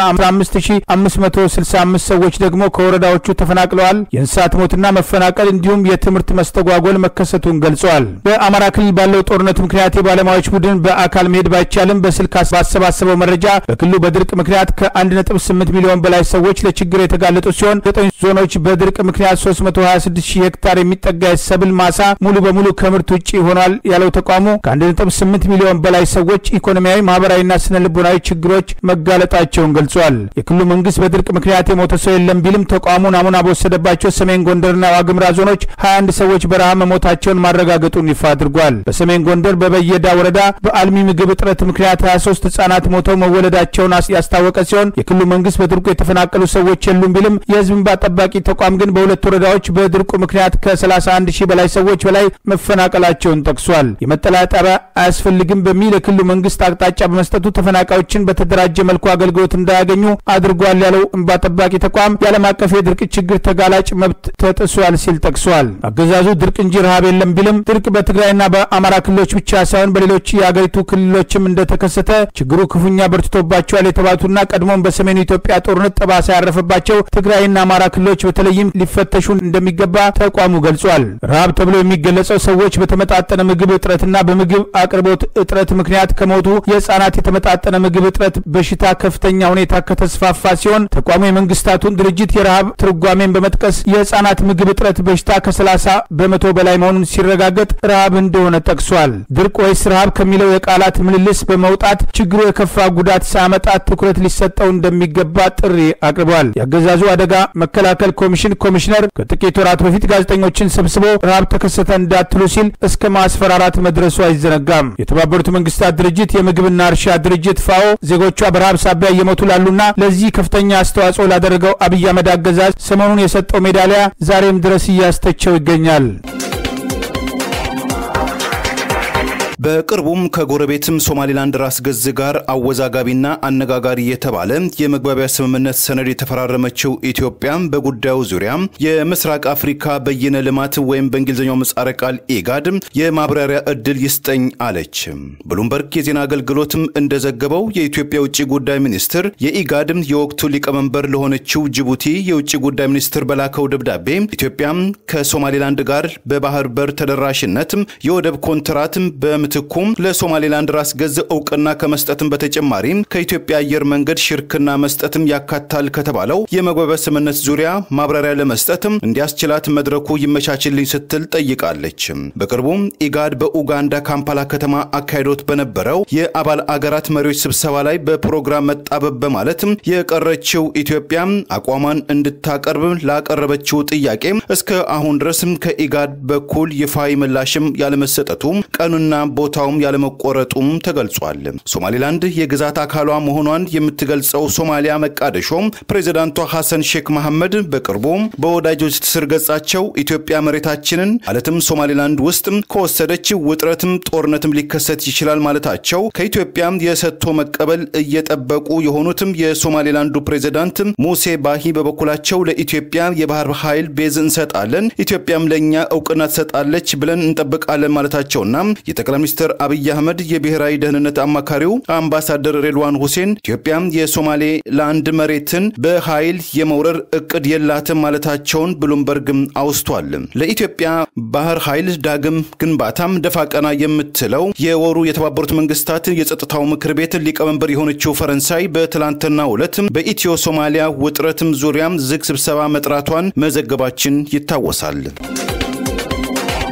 A: 15565 ሰዎች ደግሞ ከወረዳዎቹ ተፈናቅለዋል። የእንስሳት ሞትና መፈናቀል እንዲሁም የትምህርት መስተጓጎል መከሰቱን ገልጿል። በአማራ ክልል ባለው ጦርነት ምክንያት የባለሙያዎች ቡድን በአካል መሄድ ባይቻልም በስልክ ባሰባሰበው መረጃ በክልሉ በድርቅ ምክንያት ከ1.8 ሚሊዮን በላይ ሰዎች ለችግር የተጋለጡ ሲሆን ዘጠኝ ዞኖች በድርቅ ምክንያት 326 ሺህ ሄክታር የሚጠጋ የሰብል ማሳ ሙሉ በሙሉ ከምርት ውጭ ሆኗል ያለው ተቋሙ ከ1.8 ሚሊዮን በላይ ሰዎች ኢኮኖሚያዊ፣ ማህበራዊና ስነ ልቦናዊ ችግሮች መጋለጣቸውን ገልጿል። የክልሉ መንግስት በድርቅ ምክንያት የሞተ ሰው የለም ቢልም ተቋሙ ናሙና በወሰደባቸው ሰሜን ጎንደርና ዋግምራ ዞኖች 21 ሰዎች በረሃብ መሞታቸውን ማረጋገጡን ይፋ አድርጓል። በሰሜን ጎንደር በበየዳ ወረዳ በአልሚ ምግብ እጥረት ምክንያት 23 ህጻናት ሞተው መወለዳቸውን ያስታወቀ ሲሆን የክልሉ መንግስት በድርቁ የተፈናቀሉ ሰዎች የሉም ቢልም የህዝብ እንባ ጠባቂ ተቋም ግን በሁለት ወረዳዎች በድርቁ ምክንያት ከ31 ሺህ በላይ ሰዎች በላይ መፈናቀላቸውን ጠቅሷል። የመጠለያ ጣቢያ አያስፈልግም በሚል የክልሉ መንግስት አቅጣጫ በመስጠቱ ተፈናቃዮችን በተደራጀ መልኩ አገልግሎት እንዳያገኙ አድርጓል ያለው እንባ ጠባቂ ተቋም የዓለም አቀፍ የድርቅ ችግር ተጋላጭ መብት ተጥሷል ሲል ጠቅሷል። አገዛዙ ድርቅ እንጂ ረሃብ የለም ቢልም ድርቅ በትግራይና በአማራ ክልሎች ብቻ ሳይሆን በሌሎች የአገሪቱ ክልሎችም እንደተከሰተ ችግሩ ክፉኛ በርትቶባቸዋል የተባሉትና ቀድሞም በሰሜኑ ኢትዮጵያ ጦርነት ጠባሳ ያረፈባቸው ትግራይና አማራ ክልሎች በተለይም ሊፈተሹ እንደሚገባ ተቋሙ ገልጿል። ረሃብ ተብሎ የሚገለጸው ሰዎች በተመጣጠነ ምግብ እጥረትና በምግብ አቅርቦት እጥረት ምክንያት ከሞቱ የህፃናት የተመጣጠነ ምግብ እጥረት በሽታ ከፍተኛ ሁኔታ ከተስፋፋ ሲሆን ተቋሙ የመንግስታቱን ድርጅት የረሃብ ትርጓሜን በመጥቀስ የህፃናት ምግብ እጥረት በሽታ ከ30 በመቶ በላይ መሆኑን ሲረጋገጥ ረሃብ እንደሆነ ጠቅሷል። ድርቅ ወይስ ረሃብ ከሚለው የቃላት ምልልስ በመውጣት ችግሩ የከፋ ጉዳት ሳያመጣ ትኩረት ሊሰጠው እንደሚገባ ጥሪ አቅርቧል። የአገዛዙ አደጋ መከላከል ኮሚሽን ኮሚሽነር ከጥቂት ወራት በፊት ጋዜጠኞችን ሰብስቦ ረሃብ ተከሰተ እንዳትሉ ሲል እስከ ማስፈራራት መድረሱ አይዘነጋም። የተባበሩት መንግስታት ድርጅት የምግብና እርሻ ድርጅት ፋኦ ዜጎቿ በረሃብ ሳቢያ እየሞቱ ላሉና ለዚህ ከፍተኛ አስተዋጽኦ ላደረገው አብይ አህመድ አገዛዝ ሰሞኑን የሰጠው ሜዳሊያ ዛሬም ድረስ እያስተቸው ይገኛል።
C: በቅርቡም ከጎረቤትም ሶማሌላንድ ራስ ገዝ ጋር አወዛጋቢና አነጋጋሪ የተባለ የመግባቢያ ስምምነት ሰነድ የተፈራረመችው ኢትዮጵያ በጉዳዩ ዙሪያ የምስራቅ አፍሪካ በይነ ልማት ወይም በእንግሊዝኛው ምህጻረ ቃል ኢጋድ የማብራሪያ እድል ይስጠኝ አለች። ብሉምበርግ የዜና አገልግሎትም እንደዘገበው የኢትዮጵያ ውጭ ጉዳይ ሚኒስትር የኢጋድ የወቅቱ ሊቀመንበር ለሆነችው ጅቡቲ የውጭ ጉዳይ ሚኒስትር በላከው ደብዳቤ ኢትዮጵያ ከሶማሌላንድ ጋር በባህር በር ተደራሽነት የወደብ ኮንትራት በምትኩም ለሶማሌላንድ ራስ ገዝ እውቅና ከመስጠትም በተጨማሪ ከኢትዮጵያ አየር መንገድ ሽርክና መስጠትም ያካታል ከተባለው የመግባቢያ ስምምነት ዙሪያ ማብራሪያ ለመስጠትም እንዲያስችላት መድረኩ ይመቻችልኝ ስትል ጠይቃለች። በቅርቡም ኢጋድ በኡጋንዳ ካምፓላ ከተማ አካሂዶት በነበረው የአባል አገራት መሪዎች ስብሰባ ላይ በፕሮግራም መጣበብ በማለትም የቀረችው ኢትዮጵያ አቋሟን እንድታቀርብ ላቀረበችው ጥያቄ እስከ አሁን ድረስም ከኢጋድ በኩል ይፋዊ ምላሽም ያለመሰጠቱ ቀኑና ቦታውም ያለመቆረጡም ተገልጿል። ሶማሌላንድ የግዛት አካሏ መሆኗን የምትገልጸው ሶማሊያ መቃደሾ ፕሬዚዳንቷ ሐሰን ሼክ መሐመድ በቅርቡ በወዳጆች ትስር ገጻቸው ኢትዮጵያ መሬታችንን ማለትም ሶማሌላንድ ውስጥ ከወሰደች ውጥረትም ጦርነትም ሊከሰት ይችላል ማለታቸው ከኢትዮጵያ የሰጥቶ መቀበል እየጠበቁ የሆኑትም የሶማሌላንዱ ፕሬዚዳንት ሙሴ ባሂ በበኩላቸው ለኢትዮጵያ የባህር ኃይል ቤዝ እንሰጣለን፣ ኢትዮጵያም ለእኛ እውቅና ትሰጣለች ብለን እንጠብቃለን ማለታቸውና የጠቅላይ ሚኒስትር አብይ አህመድ የብሔራዊ ደህንነት አማካሪው አምባሳደር ሬድዋን ሁሴን ኢትዮጵያ የሶማሌ ላንድ መሬትን በኃይል የመውረር እቅድ የላትም ማለታቸውን ብሉምበርግም አውስቷል። ለኢትዮጵያ ባህር ኃይል ዳግም ግንባታም ደፋ ቀና የምትለው የወሩ የተባበሩት መንግስታት የጸጥታው ምክር ቤት ሊቀመንበር የሆነችው ፈረንሳይ በትላንትናው ዕለት በኢትዮ ሶማሊያ ውጥረትም ዙሪያም ዝግ ስብሰባ መጥራቷን መዘገባችን ይታወሳል።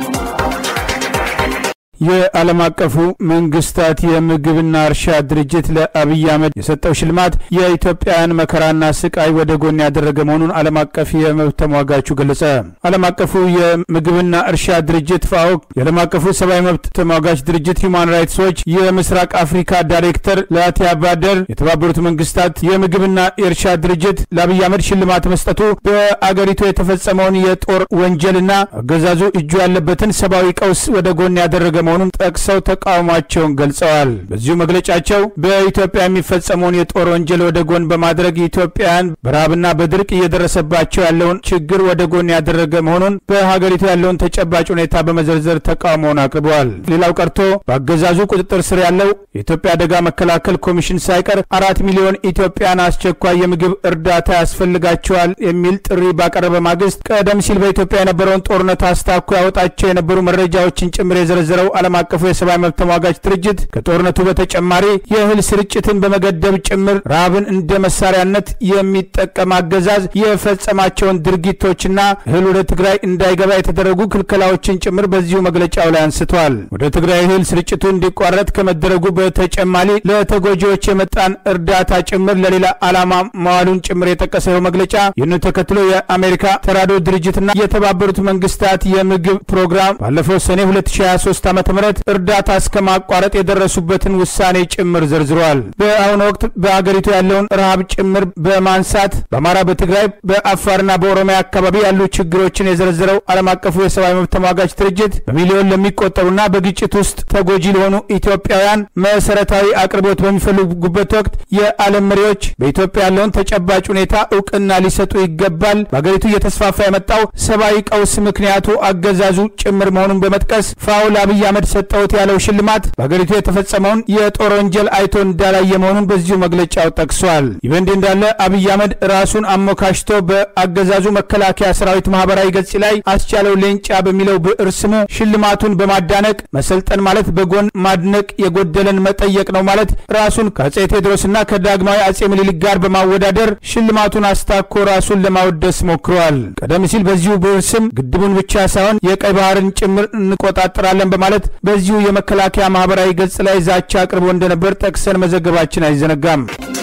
A: የዓለም አቀፉ መንግስታት የምግብና እርሻ ድርጅት ለአብይ አህመድ የሰጠው ሽልማት የኢትዮጵያውያን መከራና ስቃይ ወደ ጎን ያደረገ መሆኑን ዓለም አቀፍ የመብት ተሟጋቹ ገለጸ። ዓለም አቀፉ የምግብና እርሻ ድርጅት ፋኦ፣ የዓለም አቀፉ ሰብአዊ መብት ተሟጋች ድርጅት ሂውማን ራይትስ ዎች፣ የምስራቅ አፍሪካ ዳይሬክተር ላቲያ ባደር የተባበሩት መንግስታት የምግብና የእርሻ ድርጅት ለአብይ አህመድ ሽልማት መስጠቱ በአገሪቱ የተፈጸመውን የጦር ወንጀልና አገዛዙ እጁ ያለበትን ሰብአዊ ቀውስ ወደ ጎን ያደረገ መሆኑን ጠቅሰው ተቃውሟቸውን ገልጸዋል። በዚሁ መግለጫቸው በኢትዮጵያ የሚፈጸመውን የጦር ወንጀል ወደ ጎን በማድረግ ኢትዮጵያውያን በረሃብና በድርቅ እየደረሰባቸው ያለውን ችግር ወደ ጎን ያደረገ መሆኑን በሀገሪቱ ያለውን ተጨባጭ ሁኔታ በመዘርዘር ተቃውሞውን አቅርበዋል። ሌላው ቀርቶ በአገዛዙ ቁጥጥር ስር ያለው የኢትዮጵያ አደጋ መከላከል ኮሚሽን ሳይቀር አራት ሚሊዮን ኢትዮጵያን አስቸኳይ የምግብ እርዳታ ያስፈልጋቸዋል የሚል ጥሪ ባቀረበ ማግስት ቀደም ሲል በኢትዮጵያ የነበረውን ጦርነት አስታኮ ያወጣቸው የነበሩ መረጃዎችን ጭምር የዘረዘረው ዓለም አቀፉ የሰብአዊ መብት ተሟጋች ድርጅት ከጦርነቱ በተጨማሪ የእህል ስርጭትን በመገደብ ጭምር ረሃብን እንደ መሳሪያነት የሚጠቀም አገዛዝ የፈጸማቸውን ድርጊቶችና እህል ወደ ትግራይ እንዳይገባ የተደረጉ ክልከላዎችን ጭምር በዚሁ መግለጫው ላይ አንስተዋል። ወደ ትግራይ እህል ስርጭቱ እንዲቋረጥ ከመደረጉ በተጨማሪ ለተጎጂዎች የመጣን እርዳታ ጭምር ለሌላ ዓላማ መዋሉን ጭምር የጠቀሰው መግለጫ ይህን ተከትሎ የአሜሪካ ተራድኦ ድርጅትና የተባበሩት መንግስታት የምግብ ፕሮግራም ባለፈው ሰኔ 2023 ዓ ም እርዳታ እስከ ማቋረጥ የደረሱበትን ውሳኔ ጭምር ዘርዝረዋል። በአሁኑ ወቅት በአገሪቱ ያለውን ረሃብ ጭምር በማንሳት በአማራ፣ በትግራይ፣ በአፋርና በኦሮሚያ አካባቢ ያሉ ችግሮችን የዘረዘረው ዓለም አቀፉ የሰብአዊ መብት ተሟጋች ድርጅት በሚሊዮን ለሚቆጠሩና በግጭት ውስጥ ተጎጂ ለሆኑ ኢትዮጵያውያን መሰረታዊ አቅርቦት በሚፈልጉበት ወቅት የዓለም መሪዎች በኢትዮጵያ ያለውን ተጨባጭ ሁኔታ እውቅና ሊሰጡ ይገባል። በአገሪቱ እየተስፋፋ የመጣው ሰብአዊ ቀውስ ምክንያቱ አገዛዙ ጭምር መሆኑን በመጥቀስ ፋኦ ለአብይ አህመድ ሰጠውት ያለው ሽልማት በአገሪቱ የተፈጸመውን የጦር ወንጀል አይቶ እንዳላየ መሆኑን በዚሁ መግለጫው ጠቅሷል። ይህ በእንዲህ እንዳለ አብይ አህመድ ራሱን አሞካሽቶ በአገዛዙ መከላከያ ሰራዊት ማህበራዊ ገጽ ላይ አስቻለው ሌንጫ በሚለው ብዕር ስሙ ሽልማቱን በማዳነቅ መሰልጠን ማለት በጎን ማድነቅ የጎደለን መጠየቅ ነው ማለት ራሱን ከአጼ ቴዎድሮስና ከዳግማዊ አጼ ምኒልክ ጋር በማወዳደር ሽልማቱን አስታኮ ራሱን ለማወደስ ሞክረዋል። ቀደም ሲል በዚሁ ብዕር ስም ግድቡን ብቻ ሳይሆን የቀይ ባህርን ጭምር እንቆጣጠራለን በማለት በዚሁ የመከላከያ ማህበራዊ ገጽ ላይ ዛቻ አቅርቦ እንደነበር ጠቅሰን መዘገባችን አይዘነጋም።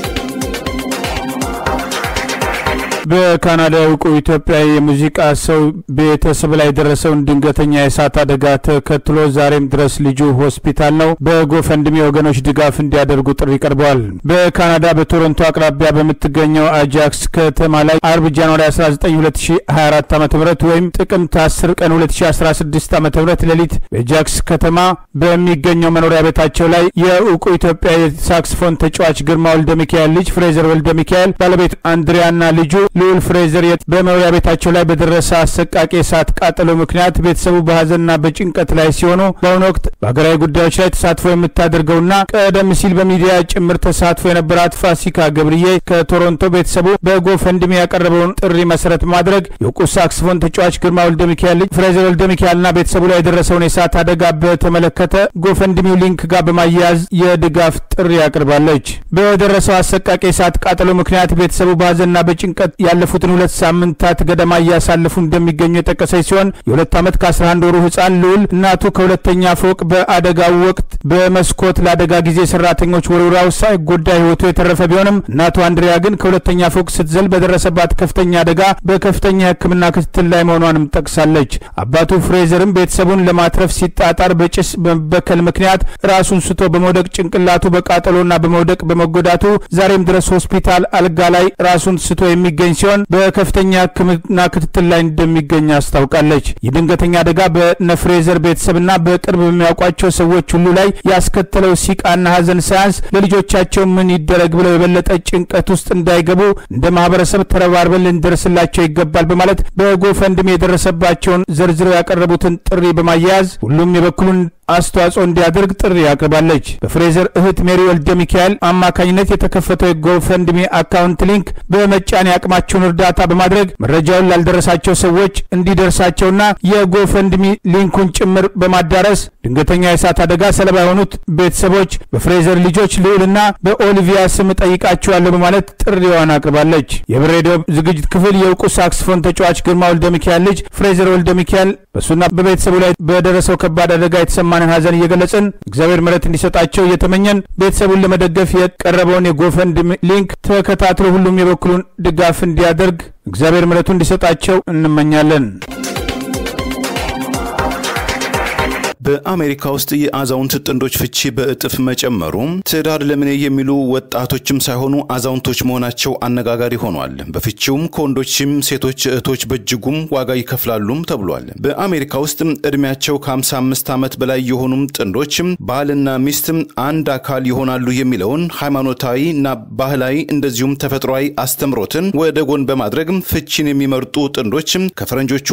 A: በካናዳ እውቁ ኢትዮጵያዊ የሙዚቃ ሰው ቤተሰብ ላይ የደረሰውን ድንገተኛ የእሳት አደጋ ተከትሎ ዛሬም ድረስ ልጁ ሆስፒታል ነው። በጎፈንድሚ ወገኖች ድጋፍ እንዲያደርጉ ጥሪ ቀርበዋል። በካናዳ በቶሮንቶ አቅራቢያ በምትገኘው አጃክስ ከተማ ላይ አርብ ጃንዋሪ 19 2024 ዓ ም ወይም ጥቅምት 10 ቀን 2016 ዓ ም ሌሊት በጃክስ ከተማ በሚገኘው መኖሪያ ቤታቸው ላይ የእውቁ ኢትዮጵያ የሳክስፎን ተጫዋች ግርማ ወልደ ሚካኤል ልጅ ፍሬዘር ወልደ ሚካኤል ባለቤት አንድሪያና ልጁ ልዑል ፍሬዘር በመኖሪያ ቤታቸው ላይ በደረሰ አሰቃቂ እሳት ቃጠሎ ምክንያት ቤተሰቡ በሀዘንና በጭንቀት ላይ ሲሆኑ በአሁኑ ወቅት በሀገራዊ ጉዳዮች ላይ ተሳትፎ የምታደርገውና ቀደም ሲል በሚዲያ ጭምር ተሳትፎ የነበራት ፋሲካ ገብርዬ ከቶሮንቶ ቤተሰቡ በጎፈንድሚ ያቀረበውን ጥሪ መሰረት በማድረግ የእውቁ ሳክስፎን ተጫዋች ግርማ ወልደ ሚካኤል ልጅ ፍሬዘር ወልደ ሚካኤልና ቤተሰቡ ላይ የደረሰውን የእሳት አደጋ በተመለከተ ጎፈንድሚው ሊንክ ጋር በማያያዝ የድጋፍ ጥሪ አቅርባለች። በደረሰው አሰቃቂ የእሳት ቃጠሎ ምክንያት ቤተሰቡ በሀዘንና በጭንቀት ያለፉትን ሁለት ሳምንታት ገደማ እያሳለፉ እንደሚገኙ የጠቀሰች ሲሆን የሁለት ዓመት ከ11 ወሩ ህፃን ልዑል እናቱ ከሁለተኛ ፎቅ በአደጋው ወቅት በመስኮት ለአደጋ ጊዜ ሰራተኞች ወርውራው ሳይጎዳ ህይወቱ የተረፈ ቢሆንም እናቱ አንድሪያ ግን ከሁለተኛ ፎቅ ስትዘል በደረሰባት ከፍተኛ አደጋ በከፍተኛ የሕክምና ክትትል ላይ መሆኗንም ጠቅሳለች። አባቱ ፍሬዘርም ቤተሰቡን ለማትረፍ ሲጣጣር በጭስ በመበከል ምክንያት ራሱን ስቶ በመውደቅ ጭንቅላቱ በቃጠሎና በመውደቅ በመጎዳቱ ዛሬም ድረስ ሆስፒታል አልጋ ላይ ራሱን ስቶ የሚገኝ ሲሆን በከፍተኛ ሕክምና ክትትል ላይ እንደሚገኝ አስታውቃለች። ይህ ድንገተኛ አደጋ በነፍሬዘር ቤተሰብና በቅርብ በሚያውቋቸው ሰዎች ሁሉ ላይ ያስከተለው ሲቃና ሀዘን ሳያንስ ለልጆቻቸው ምን ይደረግ ብለው የበለጠ ጭንቀት ውስጥ እንዳይገቡ እንደ ማህበረሰብ ተረባርበን ልንደርስላቸው ይገባል በማለት በጎፈንድም የደረሰባቸውን ዘርዝረው ያቀረቡትን ጥሪ በማያያዝ ሁሉም የበኩሉን አስተዋጽኦ እንዲያደርግ ጥሪ አቅርባለች። በፍሬዘር እህት ሜሪ ወልደ ሚካኤል አማካኝነት የተከፈተው የጎፈንድሚ አካውንት ሊንክ በመጫን የአቅማቸውን እርዳታ በማድረግ መረጃውን ላልደረሳቸው ሰዎች እንዲደርሳቸውና የጎፈንድሚ ሊንኩን ጭምር በማዳረስ ድንገተኛ የእሳት አደጋ ሰለባ የሆኑት ቤተሰቦች በፍሬዘር ልጆች ልዑልና በኦሊቪያ ስም ጠይቃቸዋለሁ በማለት ጥሪዋን አቅርባለች። የብር ሬዲዮ ዝግጅት ክፍል የእውቁ ሳክስፎን ተጫዋች ግርማ ወልደ ሚካኤል ልጅ ፍሬዘር ወልደ ሚካኤል በእሱና በቤተሰቡ ላይ በደረሰው ከባድ አደጋ የተሰማ የተሰማንን ሀዘን እየገለጽን እግዚአብሔር ምሕረት እንዲሰጣቸው እየተመኘን ቤተሰቡን ለመደገፍ የቀረበውን የጎፈንድሚ ሊንክ ተከታትሎ ሁሉም የበኩሉን ድጋፍ እንዲያደርግ እግዚአብሔር ምሕረቱ እንዲሰጣቸው እንመኛለን።
C: በአሜሪካ ውስጥ የአዛውንት ጥንዶች ፍቺ በእጥፍ መጨመሩ ትዳር ለምን የሚሉ ወጣቶችም ሳይሆኑ አዛውንቶች መሆናቸው አነጋጋሪ ሆኗል። በፍቺውም ከወንዶችም ሴቶች እህቶች በእጅጉም ዋጋ ይከፍላሉም ተብሏል። በአሜሪካ ውስጥ እድሜያቸው ከ55 ዓመት በላይ የሆኑም ጥንዶች ባልና ሚስት አንድ አካል ይሆናሉ የሚለውን ሃይማኖታዊ እና ባህላዊ እንደዚሁም ተፈጥሯዊ አስተምሮትን ወደ ጎን በማድረግ ፍቺን የሚመርጡ ጥንዶች ከፈረንጆቹ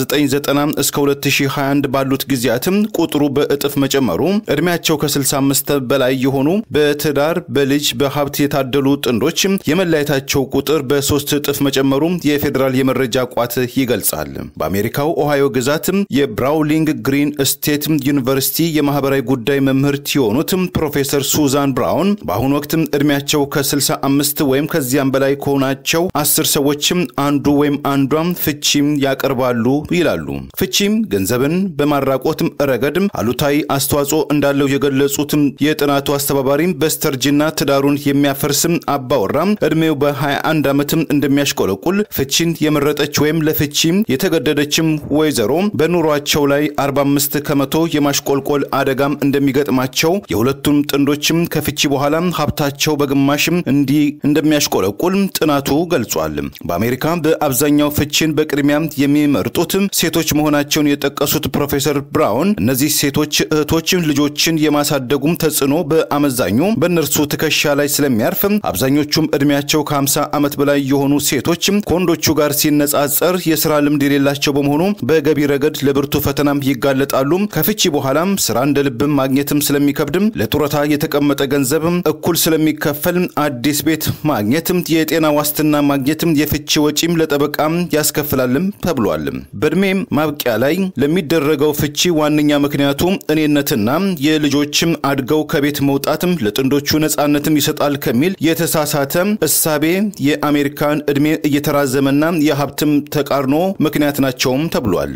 C: 1990 እስከ 2021 ባሉት ጊዜያትም ቁጥሩ በእጥፍ መጨመሩ እድሜያቸው ከ65 በላይ የሆኑ በትዳር በልጅ በሀብት የታደሉ ጥንዶች የመለያየታቸው ቁጥር በሶስት እጥፍ መጨመሩ የፌዴራል የመረጃ ቋት ይገልጻል። በአሜሪካው ኦሃዮ ግዛት የብራውሊንግ ግሪን ስቴት ዩኒቨርሲቲ የማህበራዊ ጉዳይ መምህርት የሆኑት ፕሮፌሰር ሱዛን ብራውን በአሁኑ ወቅት እድሜያቸው ከ65 ወይም ከዚያም በላይ ከሆናቸው አስር ሰዎችም አንዱ ወይም አንዷም ፍቺም ያቀርባሉ ይላሉ። ፍቺም ገንዘብን በማራቆት ረገድ አሉታዊ አስተዋጽኦ እንዳለው የገለጹትም የጥናቱ አስተባባሪ በስተርጅና ትዳሩን የሚያፈርስም አባወራም እድሜው በ21 ዓመትም እንደሚያሽቆለቁል ፍቺን የመረጠች ወይም ለፍቺም የተገደደችም ወይዘሮ በኑሯቸው ላይ 45 ከመቶ የማሽቆልቆል አደጋም እንደሚገጥማቸው የሁለቱም ጥንዶችም ከፍቺ በኋላ ሀብታቸው በግማሽም እንዲህ እንደሚያሽቆለቁል ጥናቱ ገልጿል። በአሜሪካ በአብዛኛው ፍቺን በቅድሚያ የሚመርጡት ሴቶች መሆናቸውን የጠቀሱት ፕሮፌሰር ብራውን እነዚህ ሴቶች እህቶችን ልጆችን የማሳደጉም ተጽዕኖ በአመዛኙ በእነርሱ ትከሻ ላይ ስለሚያርፍ አብዛኞቹም እድሜያቸው ከ50 ዓመት በላይ የሆኑ ሴቶች ከወንዶቹ ጋር ሲነጻጸር የስራ ልምድ የሌላቸው በመሆኑ በገቢ ረገድ ለብርቱ ፈተናም ይጋለጣሉ። ከፍቺ በኋላም ስራ እንደ ልብም ማግኘትም ስለሚከብድም ለጡረታ የተቀመጠ ገንዘብ እኩል ስለሚከፈል አዲስ ቤት ማግኘትም የጤና ዋስትና ማግኘትም የፍቺ ወጪም ለጠበቃም ያስከፍላልም ተብሏል። በእድሜ ማብቂያ ላይ ለሚደረገው ፍቺ ዋነኛ ምክንያቱ እኔነትና የልጆችም አድገው ከቤት መውጣትም ለጥንዶቹ ነጻነትም ይሰጣል ከሚል የተሳሳተ እሳቤ የአሜሪካን ዕድሜ እየተራዘመና የሀብትም ተቃርኖ ምክንያት ናቸውም ተብሏል።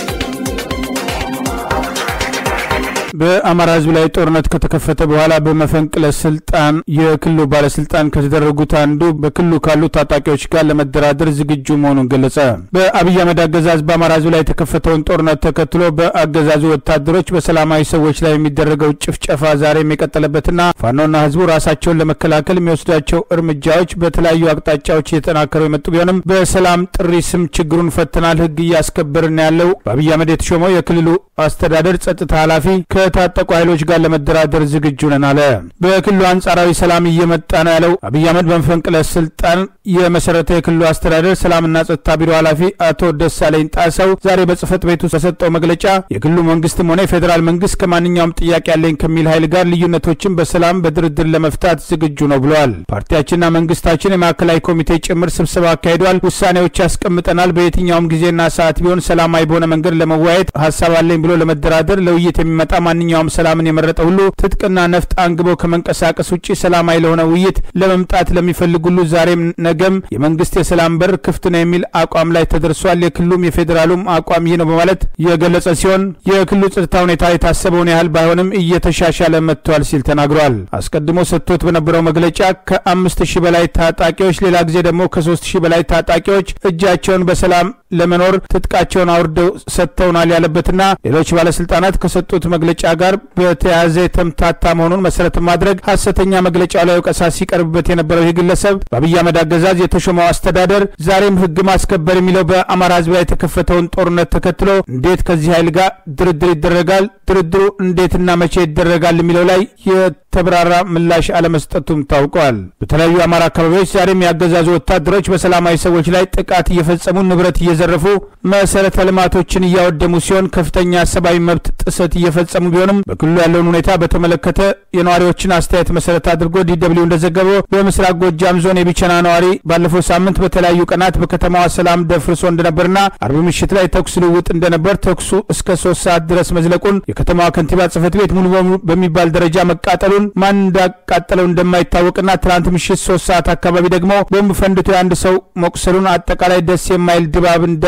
A: በአማራ ሕዝብ ላይ ጦርነት ከተከፈተ በኋላ በመፈንቅለ ስልጣን የክልሉ ባለስልጣን ከተደረጉት አንዱ በክልሉ ካሉ ታጣቂዎች ጋር ለመደራደር ዝግጁ መሆኑን ገለጸ። በአብይ አህመድ አገዛዝ በአማራ ሕዝብ ላይ የተከፈተውን ጦርነት ተከትሎ በአገዛዙ ወታደሮች በሰላማዊ ሰዎች ላይ የሚደረገው ጭፍጨፋ ዛሬም የቀጠለበትና ፋኖና ሕዝቡ ራሳቸውን ለመከላከል የሚወስዷቸው እርምጃዎች በተለያዩ አቅጣጫዎች እየተጠናከሩ የመጡ ቢሆንም በሰላም ጥሪ ስም ችግሩን ፈትናል፣ ሕግ እያስከበርን ያለው በአብይ አህመድ የተሾመው የክልሉ አስተዳደር ጸጥታ ኃላፊ ከታጠቁ ኃይሎች ጋር ለመደራደር ዝግጁ ነን አለ። በክልሉ አንጻራዊ ሰላም እየመጣ ነው ያለው አብይ አህመድ በመፈንቅለ ስልጣን የመሰረተ የክልሉ አስተዳደር ሰላምና ጸጥታ ቢሮ ኃላፊ አቶ ደሳለኝ ጣሰው ዛሬ በጽህፈት ቤቱ በሰጠው መግለጫ የክልሉ መንግስትም ሆነ የፌዴራል መንግስት ከማንኛውም ጥያቄ ያለኝ ከሚል ኃይል ጋር ልዩነቶችን በሰላም በድርድር ለመፍታት ዝግጁ ነው ብለዋል። ፓርቲያችንና መንግስታችን የማዕከላዊ ኮሚቴ ጭምር ስብሰባ አካሂዷል። ውሳኔዎች ያስቀምጠናል። በየትኛውም ጊዜና ሰዓት ቢሆን ሰላማዊ በሆነ መንገድ ለመወያየት ሀሳብ አለኝ ብሎ ለመደራደር ለውይይት የሚመጣ ማንኛውም ሰላምን የመረጠ ሁሉ ትጥቅና ነፍጥ አንግቦ ከመንቀሳቀስ ውጭ ሰላማዊ ለሆነ ውይይት ለመምጣት ለሚፈልግ ሁሉ ዛሬም ነገም የመንግስት የሰላም በር ክፍት ነው የሚል አቋም ላይ ተደርሷል። የክልሉም የፌዴራሉም አቋም ይህ ነው በማለት የገለጸ ሲሆን የክልሉ ጸጥታ ሁኔታ የታሰበውን ያህል ባይሆንም እየተሻሻለ መጥቷል ሲል ተናግሯል። አስቀድሞ ሰጥቶት በነበረው መግለጫ ከአምስት ሺህ በላይ ታጣቂዎች ሌላ ጊዜ ደግሞ ከሶስት ሺህ በላይ ታጣቂዎች እጃቸውን በሰላም ለመኖር ትጥቃቸውን አውርደው ሰጥተውናል ያለበትና ሌሎች ባለስልጣናት ከሰጡት መግለጫ ጋር በተያያዘ የተምታታ መሆኑን መሰረት ማድረግ ሀሰተኛ መግለጫው ላይ ወቀሳ ሲቀርብበት የነበረው ይህ ግለሰብ በአብይ አህመድ አገዛዝ የተሾመው አስተዳደር ዛሬም ህግ ማስከበር የሚለው በአማራ ህዝብ ላይ የተከፈተውን ጦርነት ተከትሎ እንዴት ከዚህ ኃይል ጋር ድርድር ይደረጋል፣ ድርድሩ እንዴትና መቼ ይደረጋል የሚለው ላይ የተብራራ ምላሽ አለመስጠቱም ታውቋል። በተለያዩ የአማራ አካባቢዎች ዛሬም ያገዛዙ ወታደሮች በሰላማዊ ሰዎች ላይ ጥቃት እየፈጸሙ ንብረት እየዘረፉ መሰረተ ልማቶችን እያወደሙ ሲሆን ከፍተኛ ሰብአዊ መብት ጥሰት እየፈጸሙ ቢሆንም በክልሉ ያለውን ሁኔታ በተመለከተ የነዋሪዎችን አስተያየት መሰረት አድርጎ ዲደብሊው እንደዘገበው በምስራቅ ጎጃም ዞን የቢቸና ነዋሪ ባለፈው ሳምንት በተለያዩ ቀናት በከተማዋ ሰላም ደፍርሶ እንደነበርና አርብ ምሽት ላይ ተኩስ ልውውጥ እንደነበር ተኩሱ እስከ ሶስት ሰዓት ድረስ መዝለቁን የከተማዋ ከንቲባ ጽህፈት ቤት ሙሉ በሙሉ በሚባል ደረጃ መቃጠሉን ማን እንዳቃጠለው እንደማይታወቅና ትናንት ምሽት ሶስት ሰዓት አካባቢ ደግሞ ቦምብ ፈንድቶ የአንድ ሰው መቁሰሉን አጠቃላይ ደስ የማይል ድባብ እንዳለ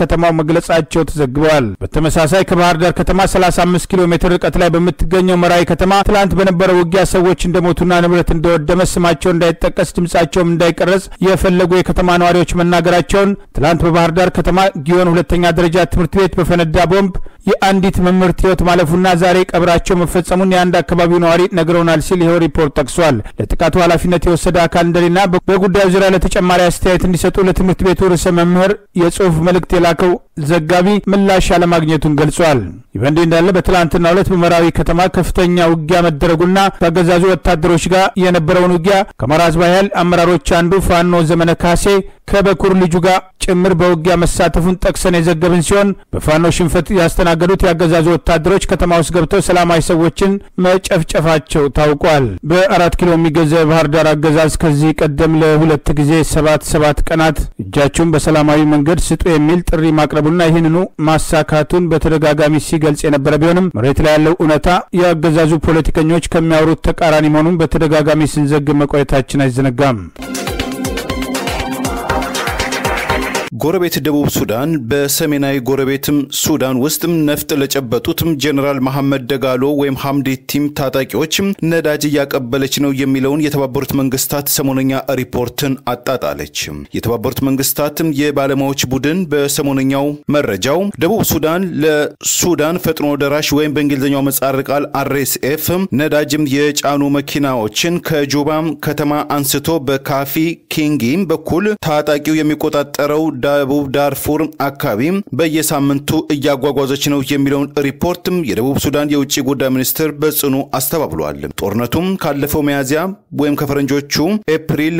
A: በከተማው መግለጻቸው ተዘግበዋል። በተመሳሳይ ከባህር ዳር ከተማ 35 ኪሎ ሜትር ርቀት ላይ በምትገኘው መራዊ ከተማ ትላንት በነበረው ውጊያ ሰዎች እንደሞቱና ንብረት እንደወደመ ስማቸው እንዳይጠቀስ ድምጻቸውም እንዳይቀረጽ የፈለጉ የከተማ ነዋሪዎች መናገራቸውን ትላንት በባህር ዳር ከተማ ጊዮን ሁለተኛ ደረጃ ትምህርት ቤት በፈነዳ ቦምብ የአንዲት መምህርት ሕይወት ማለፉና ዛሬ ቀብራቸው መፈጸሙን የአንድ አካባቢው ነዋሪ ነግረውናል ሲል ይኸው ሪፖርት ጠቅሷል። ለጥቃቱ ኃላፊነት የወሰደ አካል እንደሌና በጉዳዩ ዙሪያ ለተጨማሪ አስተያየት እንዲሰጡ ለትምህርት ቤቱ ርዕሰ መምህር የጽሁፍ መልእክት የላከው ዘጋቢ ምላሽ አለማግኘቱን ገልጿል። ይህ በእንዲህ እንዳለ በትላንትናው ዕለት በመራዊ ከተማ ከፍተኛ ውጊያ መደረጉና ከአገዛዙ ወታደሮች ጋር የነበረውን ውጊያ ከአማራ ሕዝባዊ ኃይል አመራሮች አንዱ ፋኖ ዘመነ ካሴ ከበኩር ልጁ ጋር ጭምር በውጊያ መሳተፉን ጠቅሰን የዘገብን ሲሆን በፋኖ ሽንፈት ያስተናገዱት የአገዛዙ ወታደሮች ከተማ ውስጥ ገብተው ሰላማዊ ሰዎችን መጨፍጨፋቸው ታውቋል። በአራት ኪሎ የሚገዛ የባህር ዳር አገዛዝ ከዚህ ቀደም ለሁለት ጊዜ ሰባት ሰባት ቀናት እጃችሁን በሰላማዊ መንገድ ስጡ የሚል ጥሪ ማቅረቡና ይህንኑ ማሳካቱን በተደጋጋሚ ሲገልጽ የነበረ ቢሆንም መሬት ላይ ያለው እውነታ የአገዛዙ ፖለቲከኞች ከሚያወሩት ተቃራኒ መሆኑን በተደጋጋሚ ስንዘግብ መቆየታችን አይዘነጋም።
C: ጎረቤት ደቡብ ሱዳን በሰሜናዊ ጎረቤትም ሱዳን ውስጥም ነፍጥ ለጨበጡትም ጀኔራል መሐመድ ደጋሎ ወይም ሐምዴት ቲም ታጣቂዎችም ነዳጅ እያቀበለች ነው የሚለውን የተባበሩት መንግስታት ሰሞነኛ ሪፖርትን አጣጣለች። የተባበሩት መንግስታትም የባለሙያዎች ቡድን በሰሞነኛው መረጃው ደቡብ ሱዳን ለሱዳን ፈጥኖ ደራሽ ወይም በእንግሊዝኛው ምህጻረ ቃል አርኤስኤፍ ነዳጅም የጫኑ መኪናዎችን ከጁባም ከተማ አንስቶ በካፊ ኪንጊም በኩል ታጣቂው የሚቆጣጠረው ደቡብ ዳርፉር አካባቢ በየሳምንቱ እያጓጓዘች ነው የሚለውን ሪፖርትም የደቡብ ሱዳን የውጭ ጉዳይ ሚኒስትር በጽኑ አስተባብሏል። ጦርነቱም ካለፈው ሚያዝያ ወይም ከፈረንጆቹ ኤፕሪል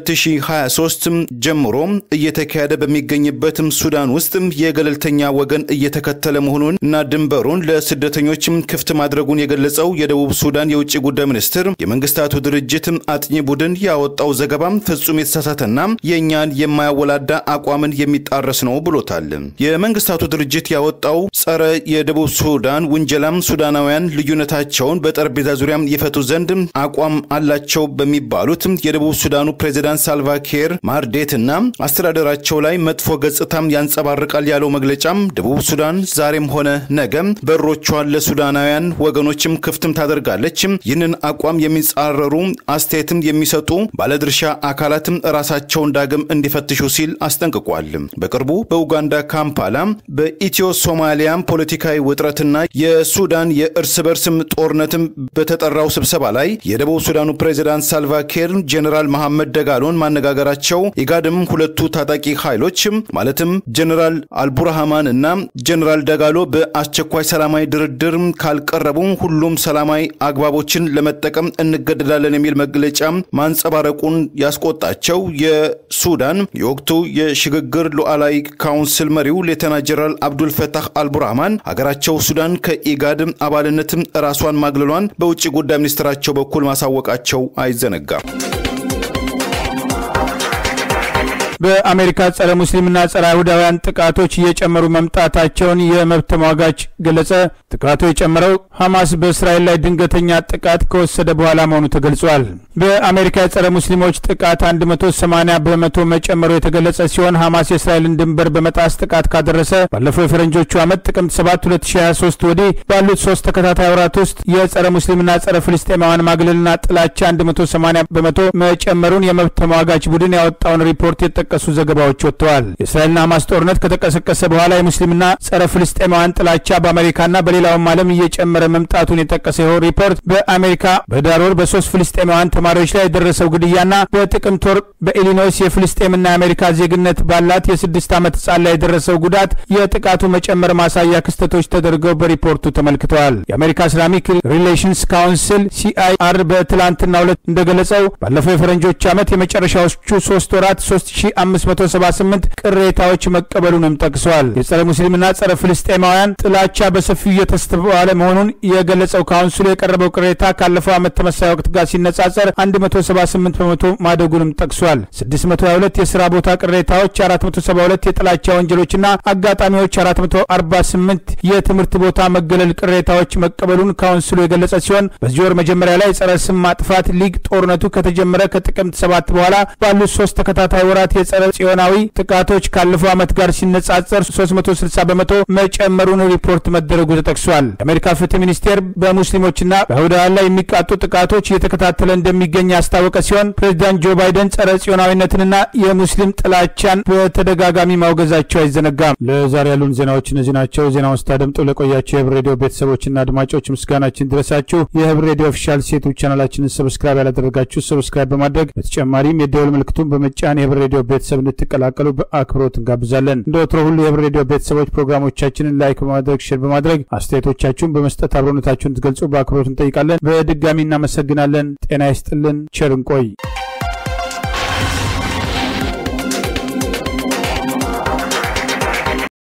C: 2023 ጀምሮ እየተካሄደ በሚገኝበትም ሱዳን ውስጥ የገለልተኛ ወገን እየተከተለ መሆኑን እና ድንበሩን ለስደተኞችም ክፍት ማድረጉን የገለጸው የደቡብ ሱዳን የውጭ ጉዳይ ሚኒስትር የመንግስታቱ ድርጅት አጥኚ ቡድን ያወጣው ዘገባ ፍጹም የተሳሳተና የእኛን የማያወላዳ አቋምን የሚጣረስ ነው ብሎታል። የመንግስታቱ ድርጅት ያወጣው ጸረ የደቡብ ሱዳን ውንጀላም ሱዳናውያን ልዩነታቸውን በጠረጴዛ ዙሪያም ይፈቱ ዘንድ አቋም አላቸው በሚባሉት የደቡብ ሱዳኑ ፕሬዚዳንት ሳልቫኪር ማርዴት እና አስተዳደራቸው ላይ መጥፎ ገጽታም ያንጸባርቃል ያለው መግለጫም ደቡብ ሱዳን ዛሬም ሆነ ነገ በሮቿን ለሱዳናውያን ወገኖችም ክፍትም ታደርጋለች። ይህንን አቋም የሚጻረሩ አስተያየትም የሚሰጡ ባለድርሻ አካላትም ራሳቸውን ዳግም እንዲፈትሹ ሲል አስጠንቅቋል። በቅርቡ በኡጋንዳ ካምፓላ በኢትዮ ሶማሊያም ፖለቲካዊ ውጥረትና የሱዳን የእርስ በርስም ጦርነትም በተጠራው ስብሰባ ላይ የደቡብ ሱዳኑ ፕሬዚዳንት ሳልቫኪር ጀኔራል መሐመድ ደጋሎን ማነጋገራቸው ኢጋድም ሁለቱ ታጣቂ ኃይሎች ማለትም ጀኔራል አልቡርሃማን እና ጀኔራል ደጋሎ በአስቸኳይ ሰላማዊ ድርድር ካልቀረቡ ሁሉም ሰላማዊ አግባቦችን ለመጠቀም እንገደዳለን የሚል መግለጫ ማንጸባረቁን ያስቆጣቸው የሱዳን የወቅቱ የሽግግር ሉዓላዊ ካውንስል መሪው ሌተና ጀነራል አብዱል ፈታህ አልቡርሃማን ሀገራቸው ሱዳን ከኢጋድ አባልነት ራሷን ማግለሏን በውጭ ጉዳይ ሚኒስትራቸው በኩል ማሳወቃቸው አይዘነጋም።
A: በአሜሪካ ጸረ ሙስሊምና ጸረ አይሁዳውያን ጥቃቶች እየጨመሩ መምጣታቸውን የመብት ተሟጋች ገለጸ። ጥቃቱ የጨመረው ሐማስ በእስራኤል ላይ ድንገተኛ ጥቃት ከወሰደ በኋላ መሆኑ ተገልጿል። በአሜሪካ የጸረ ሙስሊሞች ጥቃት 180 በመቶ መጨመሩ የተገለጸ ሲሆን ሐማስ የእስራኤልን ድንበር በመጣስ ጥቃት ካደረሰ ባለፈው የፈረንጆቹ ዓመት ጥቅምት 7 2023 ወዲህ ባሉት ሶስት ተከታታይ ወራት ውስጥ የጸረ ሙስሊምና ጸረ ፍልስጤማውያን ማግለልና ጥላቻ 180 በመቶ መጨመሩን የመብት ተሟጋች ቡድን ያወጣውን ሪፖርት የጠቀሱ ዘገባዎች ወጥተዋል። የእስራኤልና ሐማስ ጦርነት ከተቀሰቀሰ በኋላ የሙስሊምና ጸረ ፍልስጤማውያን ጥላቻ በአሜሪካና በሌላውም ዓለም እየጨመረ መምጣቱን የጠቀሰ ይኸው ሪፖርት በአሜሪካ በህዳር ወር በሶስት ፍልስጤማውያን ተማሪዎች ላይ የደረሰው ግድያና በጥቅምት ወር በኢሊኖይስ የፍልስጤምና የአሜሪካ ዜግነት ባላት የስድስት ዓመት ህጻን ላይ የደረሰው ጉዳት የጥቃቱ መጨመር ማሳያ ክስተቶች ተደርገው በሪፖርቱ ተመልክተዋል። የአሜሪካ እስላሚክ ሪሌሽንስ ካውንስል ሲአይአር በትላንትናው ዕለት እንደገለጸው ባለፈው የፈረንጆች ዓመት የመጨረሻዎቹ ሶስት ወራት 3578 ቅሬታዎች መቀበሉንም ጠቅሰዋል። የጸረ ሙስሊምና ጸረ ፍልስጤማውያን ጥላቻ በሰፊው እየተስተዋለ መሆኑን የገለጸው ካውንስሉ የቀረበው ቅሬታ ካለፈው ዓመት ተመሳሳይ ወቅት ጋር ሲነጻጸር 178 በመቶ ማደጉንም ጠቅሷል። 622 የስራ ቦታ ቅሬታዎች፣ 472 የጥላቻ ወንጀሎችና አጋጣሚዎች፣ 448 የትምህርት ቦታ መገለል ቅሬታዎች መቀበሉን ካውንስሉ የገለጸ ሲሆን በዚህ ወር መጀመሪያ ላይ የጸረ ስም ማጥፋት ሊግ ጦርነቱ ከተጀመረ ከጥቅምት ሰባት በኋላ ባሉት ሶስት ተከታታይ ወራት የጸረ ጸረ ጽዮናዊ ጥቃቶች ካለፈው ዓመት ጋር ሲነጻጸር 360 በመቶ መጨመሩን ሪፖርት መደረጉ ተጠቅሷል። የአሜሪካ ፍትህ ሚኒስቴር በሙስሊሞችና በአይሁዳውያን ላይ የሚቃጡ ጥቃቶች እየተከታተለ እንደሚገኝ ያስታወቀ ሲሆን ፕሬዚዳንት ጆ ባይደን ጸረ ጽዮናዊነትንና የሙስሊም ጥላቻን በተደጋጋሚ ማውገዛቸው አይዘነጋም። ለዛሬ ያሉን ዜናዎች እነዚህ ናቸው። ዜናውን ስታደምጡ ለቆያቸው የህብር ሬዲዮ ቤተሰቦችና አድማጮች ምስጋናችን ድረሳችሁ። የህብር ሬዲዮ ኦፊሻል ሴቶች ቻናላችንን ሰብስክራይብ ያላደረጋችሁ ሰብስክራይብ በማድረግ በተጨማሪም የደወል ምልክቱን በመጫን የህብር ሬዲዮ ቤተሰብ እንድትቀላቀሉ በአክብሮት እንጋብዛለን። እንደ ወትሮ ሁሉ የህብር ሬዲዮ ቤተሰቦች ፕሮግራሞቻችንን ላይክ በማድረግ ሼር በማድረግ አስተያየቶቻችሁን በመስጠት አብሮነታችሁን ትገልጹ በአክብሮት እንጠይቃለን። በድጋሚ እናመሰግናለን። ጤና ይስጥልን። ቸር እንቆይ።